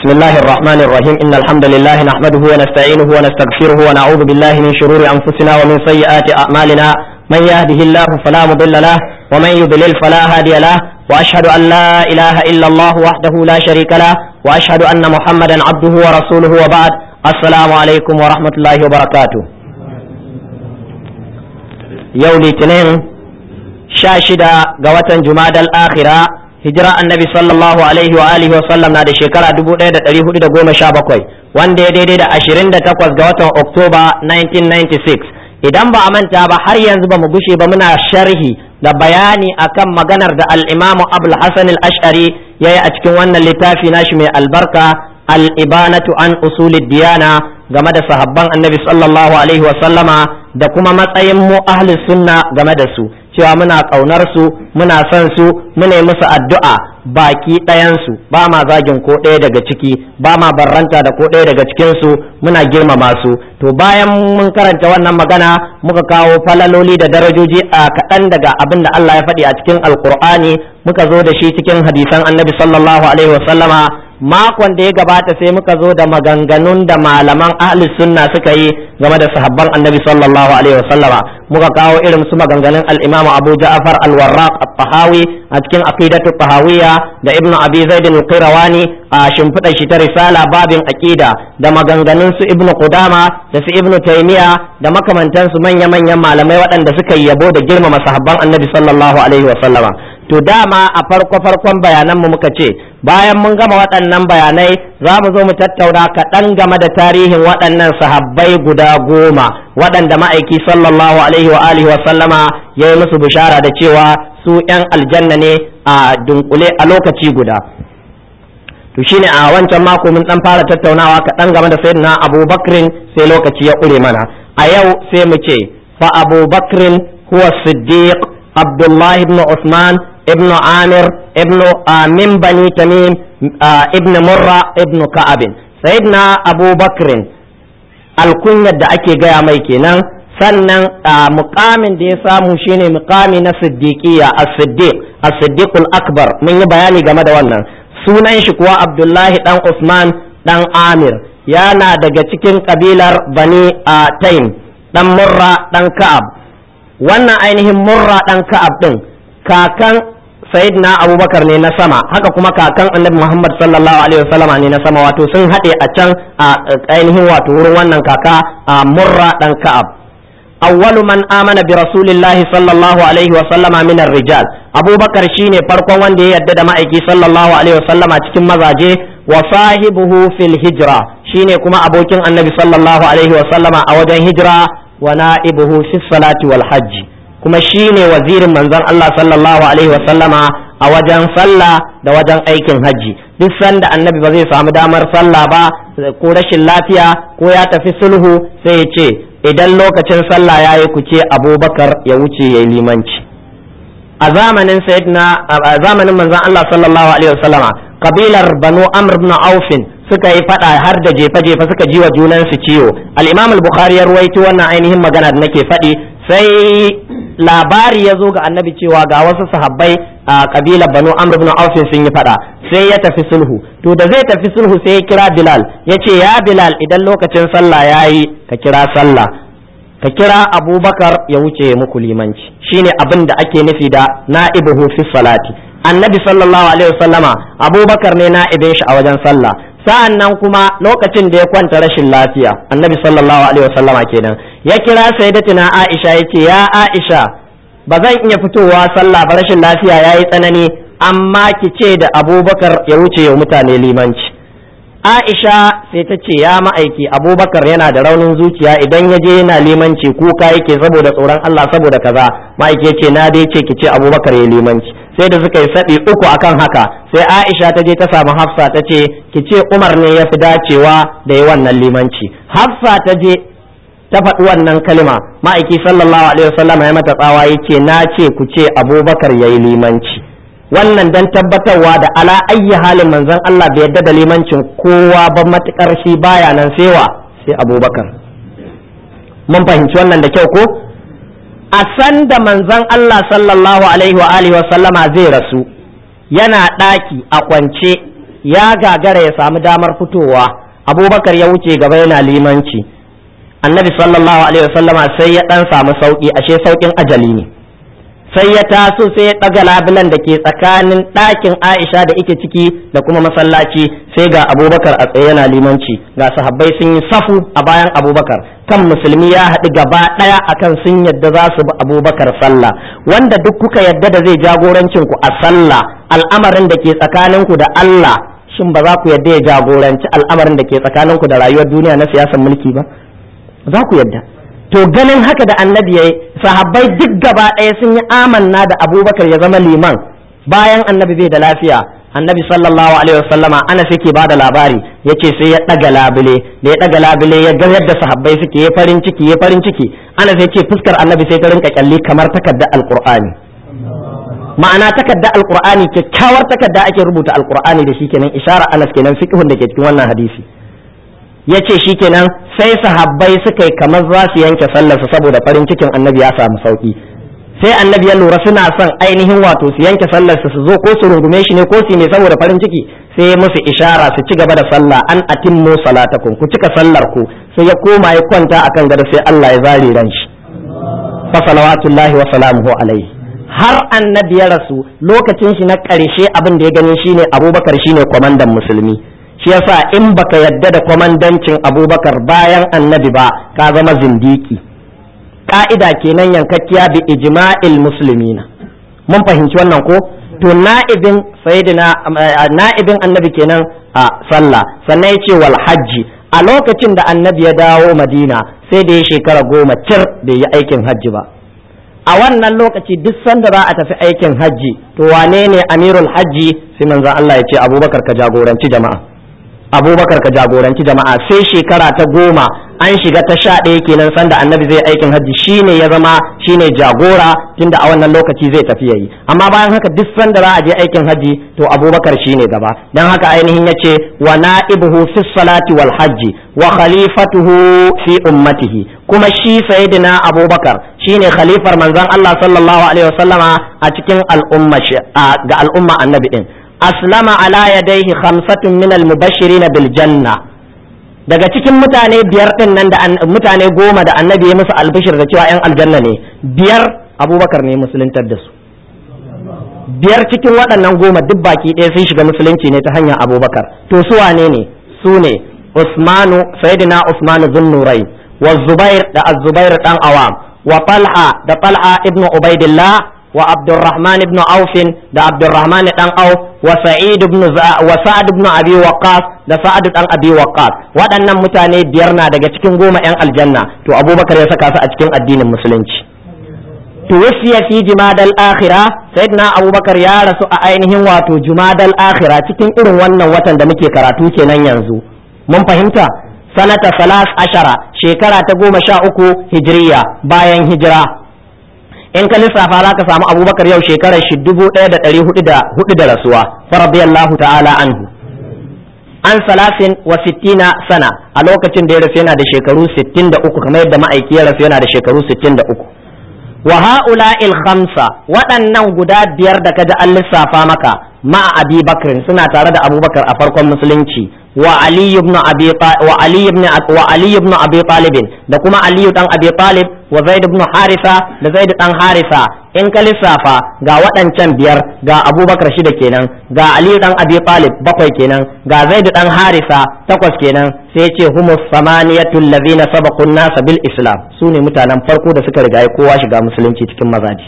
بسم الله الرحمن الرحيم إن الحمد لله نحمده ونستعينه ونستغفره ونعوذ بالله من شرور أنفسنا ومن سيئات أعمالنا من يهده الله فلا مضل له ومن يضلل فلا هادي له وأشهد أن لا إله إلا الله وحده لا شريك له وأشهد أن محمدا عبده ورسوله وبعد السلام عليكم ورحمة الله وبركاته يوم الاثنين شاشدة قوة جماد الآخرة hijira annabi sallallahu alaihi wa alihi wa sallam na da shekara 1417 wanda ya daidai da 28 ga watan oktoba 1996 idan ba a manta ba har yanzu ba mu gushe ba muna sharhi da bayani akan maganar da al-imamu abul hasan al-ash'ari yayi a cikin wannan littafi nashi mai albarka al-ibanatu an usulid diyana game da sahabban annabi sallallahu alaihi wa sallama da kuma matsayin mu ahlus sunna game da su cewa muna ƙaunar su muna son su muna musu addu'a baki ɗayansu ba ma zagin ko ɗaya daga ciki ba ma barranta da ko ɗaya daga cikinsu muna girmama su to bayan mun karanta wannan magana muka kawo falaloli da darajoji a kaɗan daga abin da Allah ya faɗi a cikin alkur'ani muka zo da shi cikin hadisan annabi sallallahu alaihi wasallama makon da ya gabata sai muka zo da maganganun da malaman ahli sunna suka yi game da sahabban annabi sallallahu alaihi wasallama muka kawo irin su maganganun al-imamu abu ja'far al-warraq at-tahawi a cikin aqidatu tahawiyya da ibnu abi zaid al-qirawani a shimfiɗa shi ta risala babin aqida da maganganun su ibnu qudama da su ibnu taymiya da makamantan su manya manyan malamai waɗanda suka yabo da girmama sahabban annabi sallallahu alaihi wasallama to dama a farko farkon bayanan mu muka ce bayan mun gama waɗannan bayanai za mu zo mu tattauna kaɗan game da tarihin waɗannan sahabbai guda goma waɗanda ma'aiki sallallahu alaihi wa alihi wa sallama ya yi musu bishara da cewa su ‘yan aljanna ne a dunkule a lokaci guda to shine a wancan mako mun ɗan fara tattaunawa kaɗan game da sayyidina abubakrin sai lokaci ya ƙure mana a yau sai mu ce fa abubakrin huwa siddiq abdullahi ibn usman ابن عامر ابن من بني تميم ابن مرة ابن كعب سيدنا أبو بكر الكنية da ake gaya mai kenan sannan mukamin da ya samu shine mukami na siddiqiyya as-siddiq as-siddiqul akbar mun yi bayani game da wannan sunan shi kuwa abdullahi dan usman dan amir yana daga cikin kabilar bani taim dan murra dan ka'ab wannan ainihin murra dan ka'ab din kakan sayyidina abubakar ne na sama haka kuma kakan annabi muhammad sallallahu alaihi wasallam ne na sama wato sun haɗe a can a ainihin wato wurin wannan kaka a murra dan ka'ab awwalu man amana bi rasulillahi sallallahu alaihi wasallama min rijal abubakar shine farkon wanda ya yarda da ma'aiki sallallahu alaihi wasallama cikin mazaje wa sahibuhu fil hijra shine kuma abokin annabi sallallahu alaihi wasallama a wajen hijira wa na'ibuhu fi salati wal hajji kuma shi ne wazirin manzon Allah sallallahu alaihi wasallama a wajen sallah da wajen aikin hajji duk sanda annabi ba zai samu damar sallah ba ko rashin lafiya ko ya tafi sulhu sai ya ce idan lokacin sallah ya yi ku ce abubakar ya wuce ya yi limanci a zamanin sayyidina a zamanin manzon Allah sallallahu alaihi wasallama kabilar banu amr ibn aufin suka yi fada har da jefa-jefa suka ji wa junansu ciwo al-imam al-bukhari ya ruwaito wannan ainihin magana da nake faɗi sai labari ya zo ga annabi cewa ga wasu sahabbai a kabilar banu amr ibn auf sun yi fada sai ya tafi sulhu to da zai tafi sulhu sai ya kira bilal ya ce ya bilal idan lokacin sallah yayi ka kira sallah ka kira abubakar ya wuce muku limanci shine abin da ake nufi da na'ibuhu fi salati annabi sallallahu alaihi wasallama abubakar ne na'ibin shi a wajen sallah sa'an nan kuma lokacin da ya kwanta rashin lafiya annabi sallallahu alaihi wasallama kenan ya kira sayyidatina aisha ya ce ya aisha ba zan iya fitowa sallah ba rashin lafiya ya yi tsanani amma ki ce da abubakar ya wuce wa mutane limanci aisha sai ta ce ya ma'aiki abubakar yana da raunin zuciya idan ya je yana limanci kuka yake saboda tsoron allah saboda kaza ma'aiki ya ce na dai ce ki ce abubakar ya limanci sai da suka yi saɗi uku akan haka sai aisha ta je ta samu hafsa ta ce ki ce umar ne ya fi dacewa da yi wannan limanci hafsa ta je ta faɗi wannan kalima ma'aiki sallallahu alaihi wasallam ya mata tsawa ya ce na ce ku ce abubakar ya yi limanci wannan dan tabbatarwa da ala ayyi halin manzon Allah bai yadda da limancin kowa ba matukar shi baya nan sewa sai abubakar mun fahimci wannan da kyau ko a san da manzon Allah sallallahu alaihi wa alihi wa sallama zai rasu yana ɗaki a kwance ya gagara ya samu damar fitowa abubakar ya wuce gaba yana limanci annabi sallallahu alaihi wasallama sai ya dan samu sauki ashe saukin ajali ne sai ya taso sai ya ɗaga labulan da ke tsakanin ɗakin aisha da ike ciki da kuma masallaci sai ga abubakar a tsaye yana limanci ga sahabbai sun yi safu a bayan abubakar kan musulmi ya haɗu gaba ɗaya akan sun yadda za su bi abubakar sallah wanda duk kuka yadda da zai jagorancin ku a sallah al'amarin da ke tsakaninku da Allah shin ba za ku yadda ya jagoranci al'amarin da ke tsakaninku da rayuwar duniya na siyasar mulki ba za ku yadda to ganin haka da annabi yayi sahabbai duk gaba ɗaya sun yi amanna da abubakar ya zama liman bayan annabi bai da lafiya annabi sallallahu alaihi wasallama ana yake ba da labari yace sai ya ɗaga labule da ya ɗaga labule ya ga yadda sahabbai suke ya farin ciki ya farin ciki ana sai ce fuskar annabi sai ta rinka kyalli kamar takardar alqur'ani ma'ana takardar alqur'ani kyakkyawar takarda ake rubuta alqur'ani da shi kenan isharar anas kenan fiqhun da ke cikin wannan hadisi ya ce shi kenan sai sahabbai suka yi kamar za su yanke sallarsa saboda farin cikin annabi ya samu sauki sai annabi ya lura suna son ainihin wato su yanke sallarsa su zo ko su rungume shi ne ko su ne saboda farin ciki sai ya musu ishara su ci gaba da sallah an atimmu salatakum ku cika sallar ku sai ya koma ya kwanta akan gado sai Allah ya zare ran shi fa salawatullahi wa salamuhu alaihi har annabi ya rasu lokacin shi na ƙarshe abin da ya gani shine abubakar shine kwamandan musulmi shi yasa in baka yadda da kwamandancin abubakar bayan annabi ba ka zama zindiki ka'ida kenan yankakkiya bi ijma'il muslimina mun fahimci wannan ko to na'ibin sayyidina na'ibin annabi kenan a sallah sannan yace wal hajji a lokacin da annabi ya dawo madina sai da ya shekara goma cir bai yi aikin hajji ba a wannan lokaci duk sanda za a tafi aikin hajji to wane ne amirul hajji sai manzon Allah ya ce abubakar ka jagoranci jama'a abubakar ka jagoranci jama'a sai shekara ta goma an shiga ta sha ɗaya kenan sanda annabi zai aikin hajji shine ya zama shine jagora tunda a wannan lokaci zai tafi yayi amma bayan haka duk sanda za a je aikin hajji to abubakar shine gaba dan haka ainihin yace wa na'ibuhu fi salati wal hajji wa khalifatuhu fi ummatihi kuma shi sayyidina abubakar shine khalifar manzon Allah sallallahu alaihi wasallama a cikin al'umma ga al'umma annabi din aslama ala yadayhi khamsatun min al-mubashirin bil janna daga cikin mutane biyar din nan da mutane goma da annabi ya musu albishir da cewa yan aljanna ne biyar abubakar ne musuluntar da su biyar cikin waɗannan goma duk baki ɗaya sun shiga musulunci ne ta hanyar abubakar to su wane ne su ne usmanu sayyidina usmanu zunnurai wa zubair da az-zubair dan awam wa talha da talha ibnu ubaidillah وعبد الرحمن بن عوف ده عبد الرحمن بن عوف وسعيد بن وسعد بن ابي وقاص da sa'ad dan abi waqqas waɗannan mutane biyar na daga cikin goma yan aljanna to abubakar ya saka su a cikin addinin musulunci to wasiya fi jumadal akhira sayyidina abubakar ya rasu a ainihin wato jumadal akhira cikin irin wannan watan da muke karatu kenan yanzu mun fahimta sanata salas ashara shekara ta goma sha uku hijiriya bayan hijira in ka lissafa za ka samu abubakar yau shekarar shi dubu ɗaya da ɗari hudu da hudu da rasuwa fa radiyallahu ta'ala anhu an salasin wa sittina sana a lokacin da ya rasu yana da shekaru sittin da uku kamar yadda ma'aiki ya rasu yana da shekaru sittin da uku wa ha'ula'il khamsa waɗannan guda biyar da kaji an lissafa maka ma'a abi bakrin suna tare da abubakar a farkon musulunci wa ali ibn abi wa ali ibn wa ali ibn abi talib da kuma ali dan abi talib wa zaid ibn harisa da zaid dan harisa in ka lissafa ga waɗancan biyar ga abubakar shida kenan ga ali dan abi talib bakwai kenan ga zaid dan harisa takwas kenan sai ce humus samaniyatu allazina sabaqu an-nas bil islam sune mutanen farko da suka riga kowa shiga musulunci cikin mazaji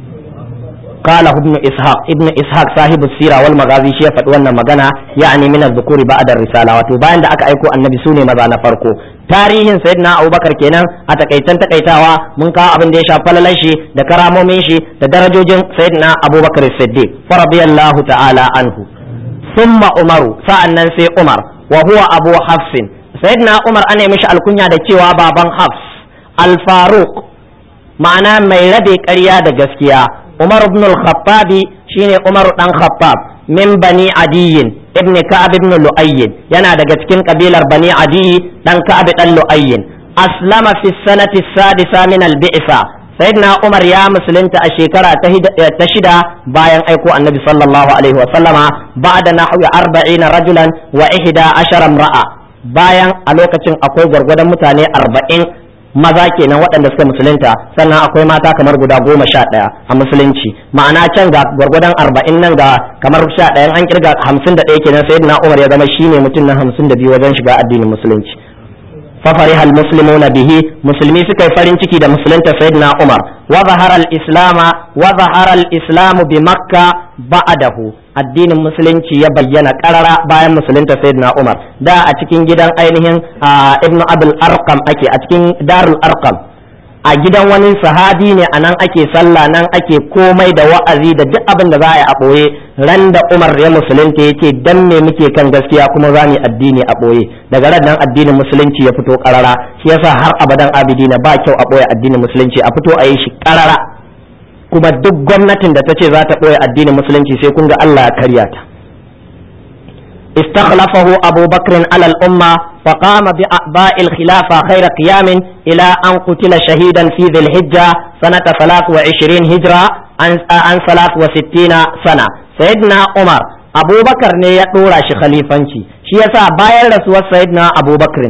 قال ابن اسحاق ابن اسحاق صاحب السيره والمغازي shi ya faɗi wannan magana yani min az-zukuri ba'da risala wato bayan da aka aiko annabi sune maza na farko tarihin sayyidina abubakar kenan a takaitan takaitawa mun kawo abin da ya shafi falalan shi da karamomin shi da darajojin sayyidina abubakar siddiq fa radiyallahu ta'ala anhu thumma umaru sa'annan sai umar wa huwa abu hafsin sayyidina umar ana mishi alkunya da cewa baban hafs al-faruq ma'ana mai rabe ƙarya da gaskiya Umar ibn al-Khattab shine Umar dan Khattab min bani Adiyin ibn Ka'ab ibn Lu'ayy yana daga cikin kabilar bani Adi dan Ka'ab dan Lu'ayy aslama fi sanati sadisa min al-bi'sa sayyidina umar ya musulunta a shekara ta shida bayan aiko annabi sallallahu alaihi wa sallama ba'da nahwi arba'ina rajulan wa ihda ashara ra'a bayan a lokacin akwai gwargwadon mutane arba'in maza kenan waɗanda suka musulunta sannan akwai mata kamar guda goma sha ɗaya a musulunci ma'ana can ga gwargwadon arba'in nan ga kamar sha ɗayan an kirga hamsin da ɗaya kenan sayyidina umar ya zama shine mutum na hamsin da biyu wajen shiga addinin musulunci ففرح المسلمون به مسلمي سكي فرين تكي دا مسلمة سيدنا عمر وظهر الإسلام وظهر الإسلام بمكة بعده الدين المسلم يبين قرر باين مسلمة سيدنا عمر دا أتكين جدا أينهن آه ابن أبي الأرقم أكي أتكين دار الأرقم a gidan wani sahabi ne a nan ake sallah nan ake komai da wa'azi da duk abin da za a yi a ɓoye ran da umar ya musulunta ya ce dan me muke kan gaskiya kuma za mu addini a ɓoye daga ran nan addinin musulunci ya fito karara shi yasa har abadan abidina ba kyau a ɓoye addinin musulunci a fito a yi shi karara kuma duk gwamnatin da ta ce za ta ɓoye addinin musulunci sai kun ga Allah ya karya ta استخلفه أبو بكر على الأمة فقام بأعباء الخلافة خير قيام إلى أن قتل شهيدا في ذي الحجة سنة 23 هجرة عن 63 سنة سيدنا عمر أبو بكر ne ya ɗora shi khalifanci shi yasa bayan rasuwar sayyidina Abu Bakr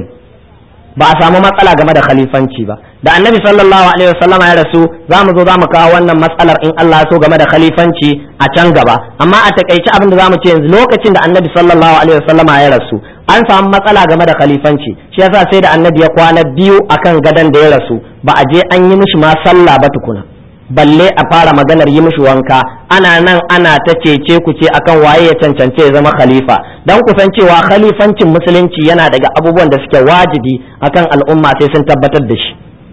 ba a samu matsala game da khalifanci ba da annabi sallallahu alaihi wasallam ya rasu za mu zo za mu kawo wannan matsalar in Allah so game da khalifanci a can gaba amma a takaice abin da za mu ce yanzu lokacin da annabi sallallahu alaihi wasallam ya rasu an samu matsala game da khalifanci shi yasa sai da annabi ya kwana biyu akan gadon da ya rasu ba a je an yi mishi ma sallah ba tukuna balle a fara maganar yi mishi wanka ana nan ana ta cece ku ce akan waye ya cancance ya zama khalifa dan ku san cewa khalifancin musulunci yana daga abubuwan da suke wajibi akan al'umma sai sun tabbatar da shi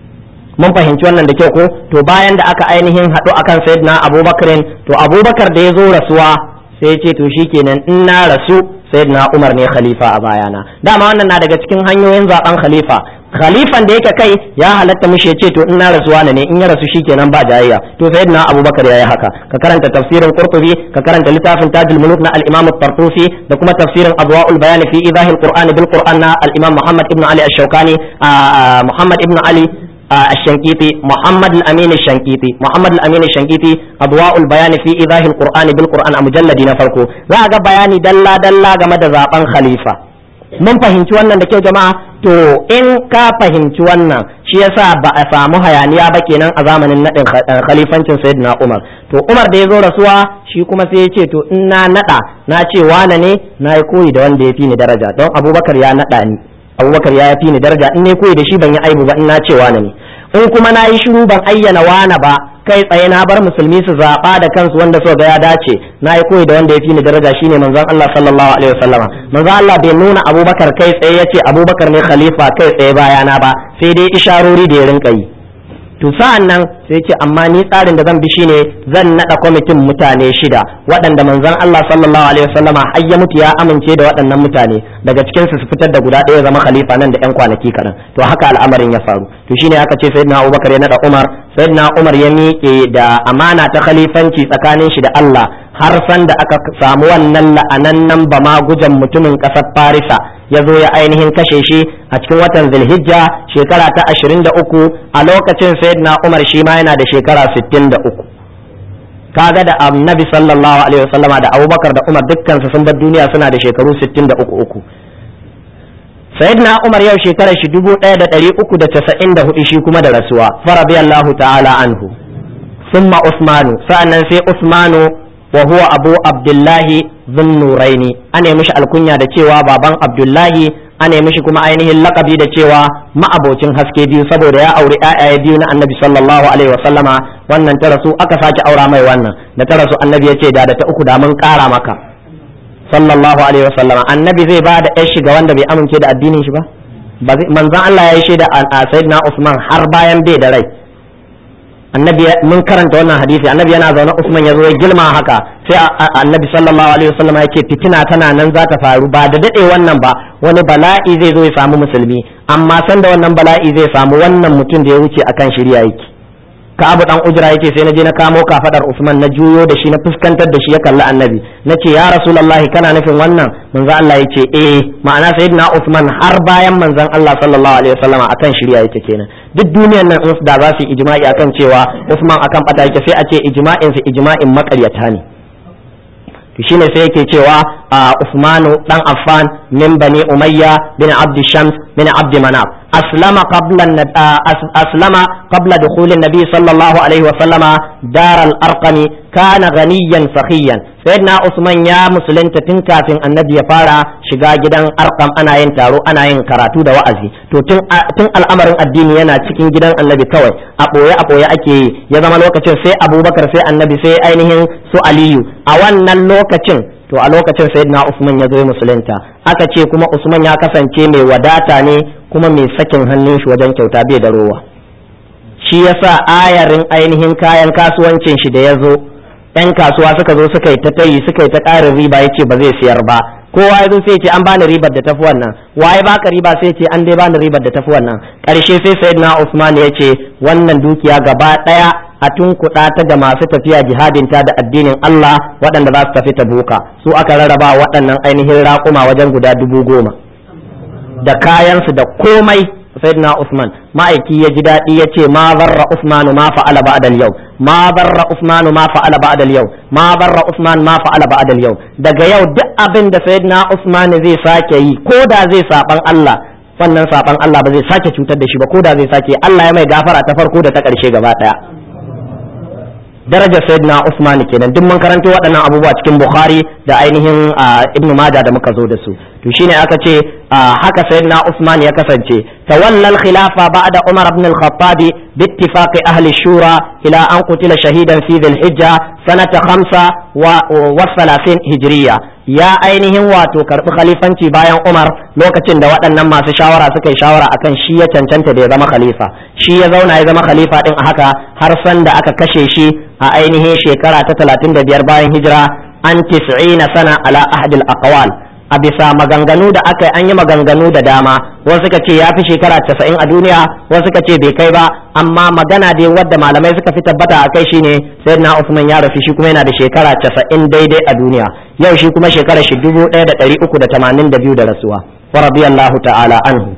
mun fahimci wannan da kyau ko to bayan da aka ainihin haɗu akan sayyidina abubakarin to abubakar da ya zo rasuwa sai ya ce to shikenan in na rasu sayyidina umar ne khalifa a bayana dama wannan na daga cikin hanyoyin zaben khalifa khalifan da yake kai ya halatta mishi ya ce to in na rasuwa ne in ya rasu shikenan ba jayayya to sayyidina abubakar yayi haka ka karanta tafsirin qurtubi ka karanta littafin tajul muluk na al-imam at-tartusi da kuma tafsirin adwaul bayan fi idahil qur'an bil qur'an na al-imam muhammad ibn ali ash-shawkani muhammad ibn ali الشنقيطي محمد الأمين الشنقيطي محمد الأمين الشنقيطي أضواء البيان في إيضاح القرآن بالقرآن مجلد نفرقو ذا bayani dalla dalla game da zaben khalifa mun fahimci wannan da kyau jama'a to in ka fahimci wannan shi yasa ba a samu hayaniya ba kenan a zamanin nadin khalifancin sayyidina Umar to Umar da ya zo rasuwa shi kuma sai ya ce to in na nada na ce wane ne na yi koyi da wanda ya fi ni daraja don Abubakar ya nada ni abubakar ya fi ni daraja in ne koyi da shi ban yi aibu ba in na ce wane ne in kuma na yi shiru ban ayyana wane ba kai tsaye na bar musulmi su zaɓa da kansu wanda so ga ya dace na yi koyi da wanda ya fi ni daraja shine manzon Allah sallallahu alaihi wasallama manzon Allah bai nuna abubakar kai tsaye ya ce abubakar ne khalifa kai tsaye bayana ba sai dai isharori da ya rinka yi to sa'an nan sai ce amma ni tsarin da zan bi shine zan nada kwamitin mutane shida waɗanda manzon Allah sallallahu alaihi wasallama har ya mutu ya amince da waɗannan mutane daga cikin su su fitar da guda ɗaya zama khalifa nan da ƴan kwanaki kaɗan to haka al'amarin ya faru to shine aka ce sayyidina Abubakar ya nada Umar sayyidina Umar ya miƙe da amana ta khalifanci tsakanin shi da Allah har san da aka samu wannan la'anannan ba ma gujan mutumin ƙasar Farisa ya zo ya ainihin kashe shi a cikin watan Zulhijja shekara ta 23 a lokacin sayyidina Umar shi ma yana da shekara 63 kaga da annabi sallallahu alaihi wasallama da Abubakar da Umar dukkan su sun bar duniya suna da shekaru 63 uku sayyidina Umar yau shekarar shi 1394 shi kuma da rasuwa farabiyallahu ta'ala anhu ثم عثمان سأنا سي عثمان وهو أبو عبد الله ذو النورين أنا مش الكنيا da cewa baban Abdullahi ana mishi kuma ainihin lakabi da cewa ma'abocin haske biyu saboda ya auri ƴaƴaye biyu na annabi sallallahu alaihi wasallama wannan ta rasu aka sake aura mai wannan da ta rasu annabi ya ce da da ta uku da mun ƙara maka sallallahu alaihi wasallama annabi zai ba da ƴar shiga wanda bai amince da addinin shi ba manzon Allah ya yi shaida a sayyidina Usman har bayan bai da rai annabi mun karanta wannan hadisi annabi yana zaune Usman ya zo ya gilma haka sai annabi sallallahu alaihi wasallam ya ce fitina tana nan za ta faru ba da dade wannan ba wani bala'i zai zo ya samu musulmi amma san da wannan bala'i zai samu wannan mutum da ya wuce akan shirya yake Ka'abu dan Ujra yace sai na je na kamo kafadar Usman na juyo da shi na fuskantar da shi ya kalli Annabi nace ya Rasulullahi kana nufin wannan manzon Allah yace eh ma'ana sayyidina Usman har bayan manzon Allah sallallahu alaihi wasallama akan shirya yake kenan duk duniyar nan in da za su yi ijma'i akan cewa Usman akan bata yake sai a ce ijma'in su ijma'in makaryata ne to shine sai yake cewa Usmanu dan Affan min bani Umayya bin Abd Shams bin Abd Manaf aslama qabla aslama qabla dukhul an-nabi sallallahu alaihi wa sallama dar al-arqam kana ghaniyan sakhiyan sayyidina Usman ya musulunta tun kafin annabi ya fara shiga gidan arqam ana yin taro ana yin karatu da wa'azi to tun tun al'amarin addini yana cikin gidan annabi kawai a boye a boye ake yi ya zama lokacin sai Abubakar sai annabi sai ainihin su Aliyu a wannan lokacin to a lokacin sayyidina Usman ya zo musulunta aka ce kuma Usman ya kasance mai wadata ne kuma mai sakin hannun shi wajen kyauta bai da rowa shi yasa ayarin ainihin kayan kasuwancin shi da ya zo yan kasuwa suka zo suka yi ta tayi suka yi ta ƙarin riba ya ce ba zai siyar ba kowa ya zo sai ce an bani ribar da tafi wannan waye baka riba sai ce an dai bani ribar da tafi wannan ƙarshe sai sayyidina Usman ya ce wannan dukiya gaba ɗaya a tunkuɗa ta ga masu tafiya jihadin ta da addinin Allah waɗanda za su tafi ta buka su aka rarraba waɗannan ainihin raƙuma wajen guda dubu goma da kayansu da komai sayyidina Usman ma'aiki ya ji daɗi ya ce ma barra Usman ma fa'ala ba'da yau ma barra Usman ma fa'ala ba'da yau ma barra Usman ma fa'ala ba'da yau daga yau duk abin da sayyidina Usman zai sake yi ko da zai saban Allah wannan saban Allah ba zai sake cutar da shi ba ko da zai sake Allah ya mai gafara ta farko da ta ƙarshe gaba ɗaya darajar sayyidina Usman kenan duk mun karanto waɗannan abubuwa cikin Bukhari da ainihin Ibn Majah da muka zo da su to shine aka ce haka sayyidina Usman ya kasance tawalla al-khilafa ba'da Umar ibn al-Khattab bi ittifaqi ahli shura ila an qutila shahidan fi dhil hijja sanata 5 wa 30 hijriya ya ainihin wato karbi khalifanci bayan Umar lokacin da waɗannan masu shawara suka yi shawara akan shi ya cancanta da ya zama khalifa shi ya zauna ya zama khalifa din a haka har san da aka kashe shi a ainihin shekara ta 35 bayan hijira an 90 sana ala ahadil aqwal a bisa maganganu da aka yi an yi maganganu da dama wasu suka ce ya fi shekara casa'in a duniya wasu suka ce bai kai ba amma magana dai wadda malamai suka fi tabbata a kai shine sai na Usman ya rasu shi kuma yana da shekara casa'in daidai a duniya yau shi kuma shekara shi dubu ɗaya da ɗari uku da tamanin da biyu da rasuwa wa radiyallahu ta'ala anhu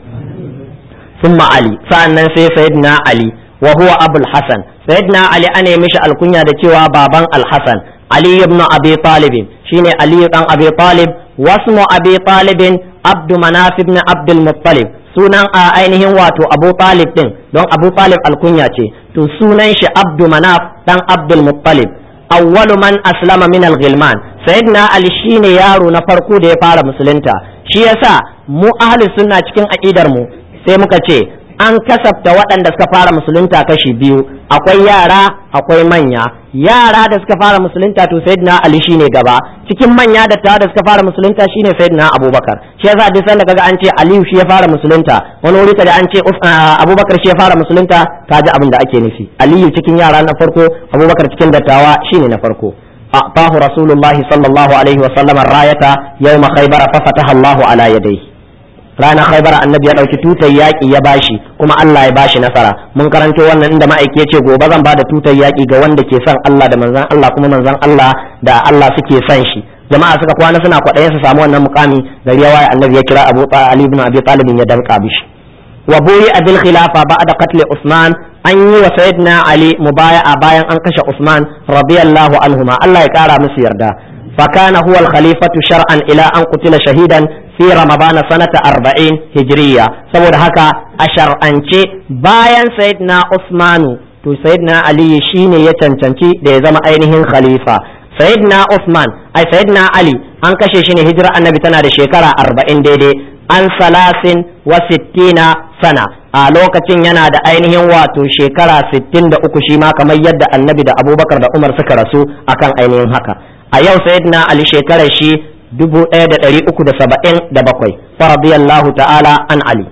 summa ali sa'annan sai sayyidina ali wa huwa abul hasan sayyidina ali ana mishi alkunya da cewa baban al-hasan ali ibn abi talib shine ali dan abi talib wasmu abi talibin abdu manaf ibn abdul muttalib sunan a ainihin wato abu talib din don abu talib alkunya ce to sunan shi abdu manaf dan abdul muttalib awwalu man aslama min al-ghilman sayyidina ali shine yaro na farko da ya fara musulunta shi yasa mu ahli sunna cikin aqidar mu sai muka ce an kasafta waɗanda suka fara musulunta kashi biyu akwai yara akwai manya yara da suka fara musulunta to sayyidina ali shine gaba cikin manya da ta da suka fara musulunta shine sayyidina abubakar shi yasa duk sanda kaga an ce aliyu shi ya fara musulunta wani wuri kaga an ce abubakar shi ya fara musulunta kaji abin da ake nufi aliyu cikin yara na farko abubakar cikin dattawa shine na farko أعطاه رسول الله صلى الله عليه وسلم الراية يوم خيبر ففتح الله على يديه ranar khaibar annabi ya ɗauki tutar yaƙi ya bashi kuma Allah ya bashi nasara mun karanto wannan inda ma'aiki ya ce gobe zan bada tutar yaƙi ga wanda ke son Allah da manzon Allah kuma manzon Allah da Allah suke son shi jama'a suka kwana suna kwaɗayin su samu wannan mukami gari ya waye annabi ya kira Abu Ali ibn Abi Talib ya danka bishi wa buyi abil khilafa ba'da qatl Usman an yi wa sayyidina Ali mubaya'a bayan an kashe Usman radiyallahu anhuma Allah ya kara musu yarda فكان هو الخليفة شرعا إلى أن قتل شهيدا في رمضان سنة أربعين هجرية سبب هكا أشر أنشي باين سيدنا عثمان تو سيدنا علي شيني يتنتنشي دي زم أينهن خليفة سيدنا عثمان أي سيدنا علي أن كشي شيني هجرة النبي تنا دي شكرا أربعين دي دي an salasin wa sittina sana a lokacin yana da ainihin wato shekara sittin da uku shi ma kamar yadda annabi da abubakar da umar suka rasu akan ainihin haka a yau sayyidina ali shekarar shi dubu ɗaya da ɗari uku da saba'in da bakwai radiyallahu ta'ala an ali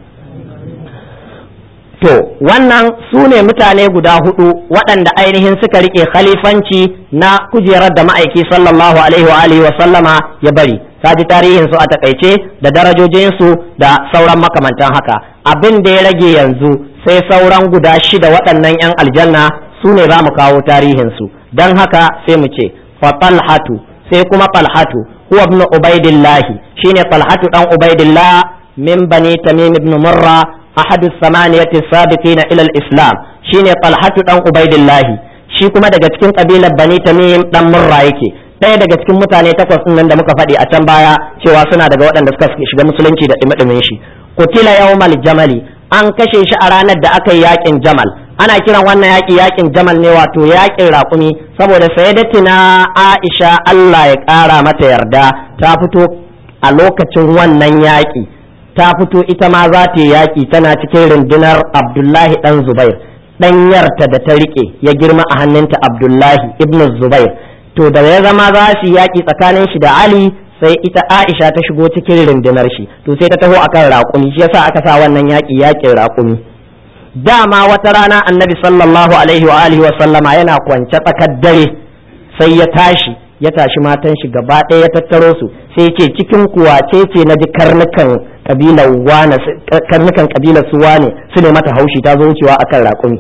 to wannan su ne mutane guda hudu waɗanda ainihin suka rike khalifanci na kujerar da ma'aiki sallallahu alaihi wa alihi wa sallama ya bari ji tarihin su a takaice da darajojin su da sauran makamantan haka abin da ya rage yanzu sai sauran guda shida waɗannan 'yan aljanna su ne za mu kawo tarihinsu don haka sai mu ce fa talhatu sai kuma talhatu huwa ibn ubaidillah shine talhatu dan ubaidillah min bani tamim ibn murra ahadu samaniyati sabiqina ila al-islam shine talhatu dan ubaidillah shi kuma daga cikin kabilar bani tamim dan murra yake ɗaya daga cikin mutane takwas nan da muka faɗi a can baya cewa suna daga waɗanda suka shiga musulunci da ɗumi shi kutila yawmal jamali an kashe shi a ranar da aka yi yakin jamal ana kiran wannan yaki yakin jamal ne wato yakin raƙumi saboda sayyidatina aisha Allah ya ƙara mata yarda ta fito a lokacin wannan yaƙi ta fito ita ma za ta yi yaƙi tana cikin rundunar abdullahi dan zubair ɗanyarta da ta riƙe ya girma a hannunta abdullahi ibn zubair to da ya zama za su yaƙi tsakanin shi da Ali sai ita Aisha ta shigo cikin rundunar shi to sai ta taho akan raƙumi shi yasa aka sa wannan yaƙi yaƙin raƙumi dama wata rana annabi sallallahu alaihi wa alihi wa sallama yana kwance tsakar dare sai ya tashi ya tashi matan shi gaba ɗaya ya tattaro su sai ce cikin kuwa ce ce na ji karnukan kabilar wane karnukan kabilar su wane su ne mata haushi ta zo wucewa akan raƙumi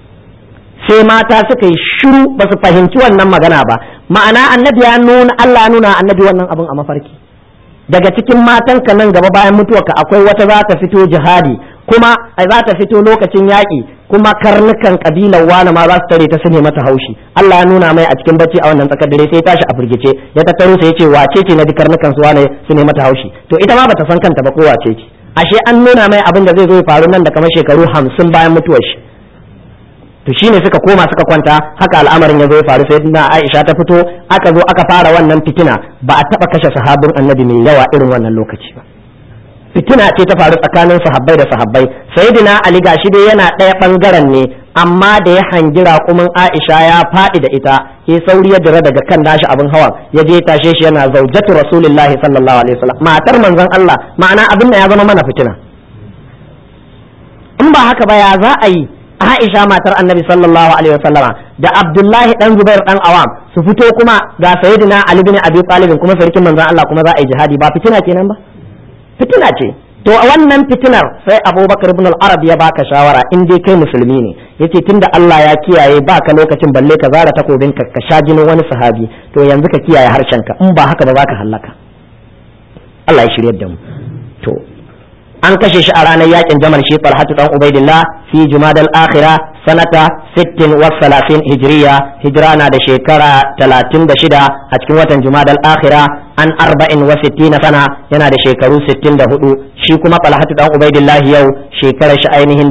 sai mata suka yi shiru ba su fahimci wannan magana ba ma'ana annabi ya nuna Allah nuna annabi wannan abin a mafarki daga cikin matan ka nan gaba bayan mutuwarka akwai wata za ta fito jihadi kuma za ta fito lokacin yaƙi kuma karnukan kabilar wani ma za su tare ta su ne mata haushi Allah ya nuna mai a cikin bacci a wannan tsakar dare sai ya tashi a firgice ya tattaro sai ya ce wace ce na ji karnukan su wane su ne mata haushi to ita ma bata san kanta ba ko wace ce ashe an nuna mai abin da zai zo ya faru nan da kamar shekaru hamsin bayan mutuwar shi to shine suka koma suka kwanta haka al'amarin ya zo ya faru sai na Aisha ta fito aka zo aka fara wannan fitina ba a taba kashe sahabin annabi mai yawa irin wannan lokaci ba fitina ce ta faru tsakanin sahabbai da sahabbai sayyidina Ali gashi dai yana ɗaya bangaren ne amma da ya hangi raƙumin Aisha ya faɗi da ita ke sauri ya dira daga kan nashi abin hawa ya je tashe shi yana zaujatu rasulullahi sallallahu alaihi wasallam matar manzon Allah ma'ana abin da ya zama mana fitina in ba haka ba ya za a yi Aisha matar Annabi sallallahu alaihi wasallama da Abdullahi dan Zubair dan Awam su fito kuma ga Sayyidina Ali bin Abi Talib kuma sarkin manzon Allah kuma za a yi jihadi ba fitina kenan ba fitina ce to a wannan fitinar sai Abubakar ibn al-Arab ya baka shawara in dai kai musulmi ne yace tunda Allah ya kiyaye baka lokacin balle ka zara takobin ka ka sha jinin wani sahabi to yanzu ka kiyaye harshenka in ba haka ba za ka hallaka Allah ya shiryar da mu to an kashe shi a ranar yakin jamal shi talhatu dan ubaidillah fi jumadal akhira sanata 60 wa 30 hijriya hijira na da shekara 36 a cikin watan jumadal akhira an 40 wa 60 sana yana da shekaru 64 shi kuma talhatu dan ubaidillah yau shekarar shi ainihin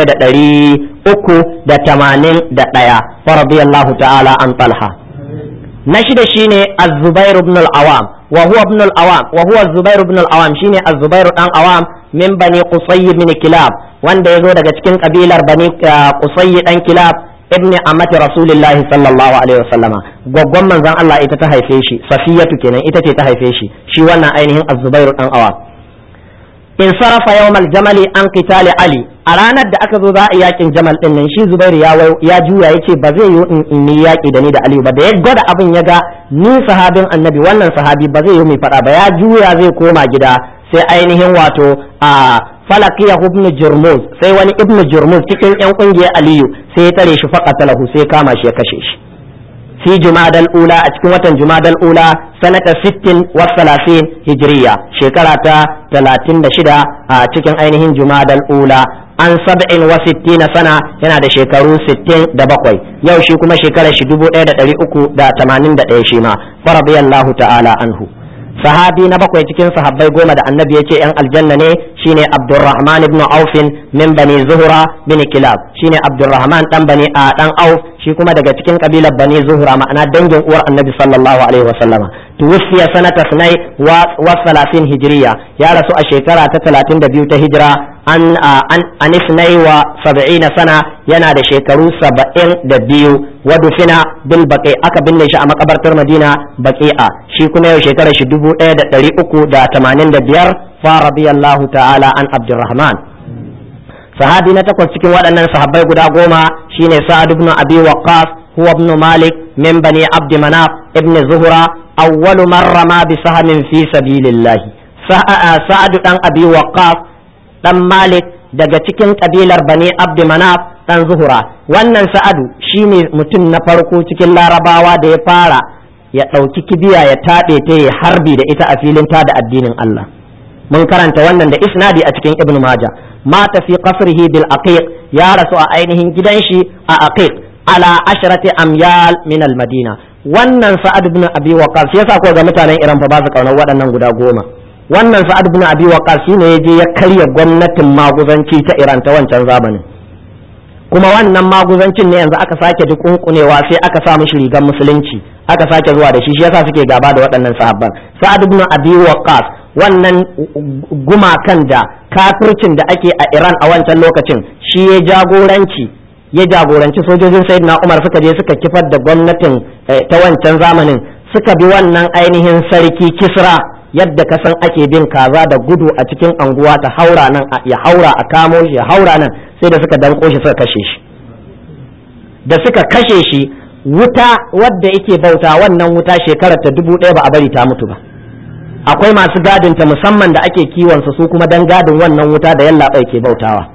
1381 wa radiyallahu ta'ala an talha na shida shine az-zubair ibn al-awam wa huwa ibn al-awam wa huwa az-zubair ibn al-awam shine az-zubair dan awam min bani qusay bin kilab wanda yazo daga cikin kabilar bani qusay dan kilab ibn amati rasulillahi sallallahu alaihi wasallama gwaggwan manzon Allah ita ta haife shi safiyatu kenan ita ce ta haife shi shi wannan ainihin az-zubair dan awam in sarafa yawmal jamali an qitali ali a ranar da aka zo za a yakin jamal din nan shi zubairu ya ya juya yace ba zai yi in yi yaki da ni da aliyu ba da ya gwada abin ya ga ni sahabin annabi wannan sahabi ba zai yi mai fada ba ya juya zai koma gida sai ainihin wato a falakiya ibn jurmuz sai wani ibn jurmuz cikin yan kungiyar aliyu sai ya tare shi faqatalahu sai kama shi ya kashe shi fi jumadal ula a cikin watan jumadal ula sanata 60 wa 30 hijriya shekara ta 36 a cikin ainihin jumadal ula an sab'in wa sittina sana yana da shekaru 67 yau shi kuma shekarar shi 1381 shi ma fa radiyallahu ta'ala anhu sahabi na bakwai cikin sahabbai goma da annabi ya ce yan aljanna ne shine abdurrahman ibn aufin min bani zuhura bin kilab shine abdurrahman dan bani a dan auf shi kuma daga cikin kabilar bani zuhura ma'ana dangin uwar annabi sallallahu alaihi wasallama tuwfiya sanata sunai wa salasin hijriya ya rasu a shekara ta 32 ta hijira an an anisnai wa sab'ina sana yana da shekaru saba'in da biyu wa dufina bil baqi aka binne shi a makabartar madina baqi'a shi kuma yau shekarar shi dubu ɗaya da ɗari uku da tamanin da biyar fa radiyallahu ta'ala an abdurrahman sahabi na takwas cikin waɗannan sahabbai guda goma shine sa'ad ibn abi waqqas huwa ibn malik min bani abd manaf ibn zuhra awwalu man rama bi sahmin fi sabilillah sa'ad dan abi waqqas dan malik daga cikin kabilar bani abd manaf dan zuhura wannan sa'adu shine mutum na farko cikin larabawa da ya fara ya ɗauki kibiya ya taɓe ta ya harbi da ita a filin ta da addinin Allah mun karanta wannan da isnadi a cikin ibnu maja mata fi qasrihi bil aqiq ya rasu a ainihin gidan shi a aqiq ala ashrati amyal min al madina wannan sa'ad ibn abi waqas yasa ko ga mutanen iran fa ba su kaunar waɗannan guda goma wannan sa'ad ibn abi waqas shine yaje ya karya gwamnatin maguzanci ta iran ta wancan zamanin kuma wannan maguzancin ne yanzu aka sake dukunkunewa sai aka sa mishi rigar musulunci aka sake zuwa da shi shi yasa suke gaba da waɗannan sahabban sa'ad ibn abi waqas wannan gumakan da kafircin da ake a Iran a wancan lokacin shi ya jagoranci ya jagoranci sojojin sayyidina Umar suka je suka kifar da gwamnatin ta wancan zamanin suka bi wannan ainihin sarki Kisra yadda ka san ake bin kaza da gudu a cikin anguwa ta haura nan ya haura a kamo shi ya haura nan sai da suka danko shi suka kashe shi da suka kashe shi wuta wadda yake bauta wannan wuta shekarar ta dubu ɗaya ba a bari ta mutu ba akwai masu gadinta musamman da ake kiwonsa su kuma dan gadin wannan wuta da yallaɓai ke bautawa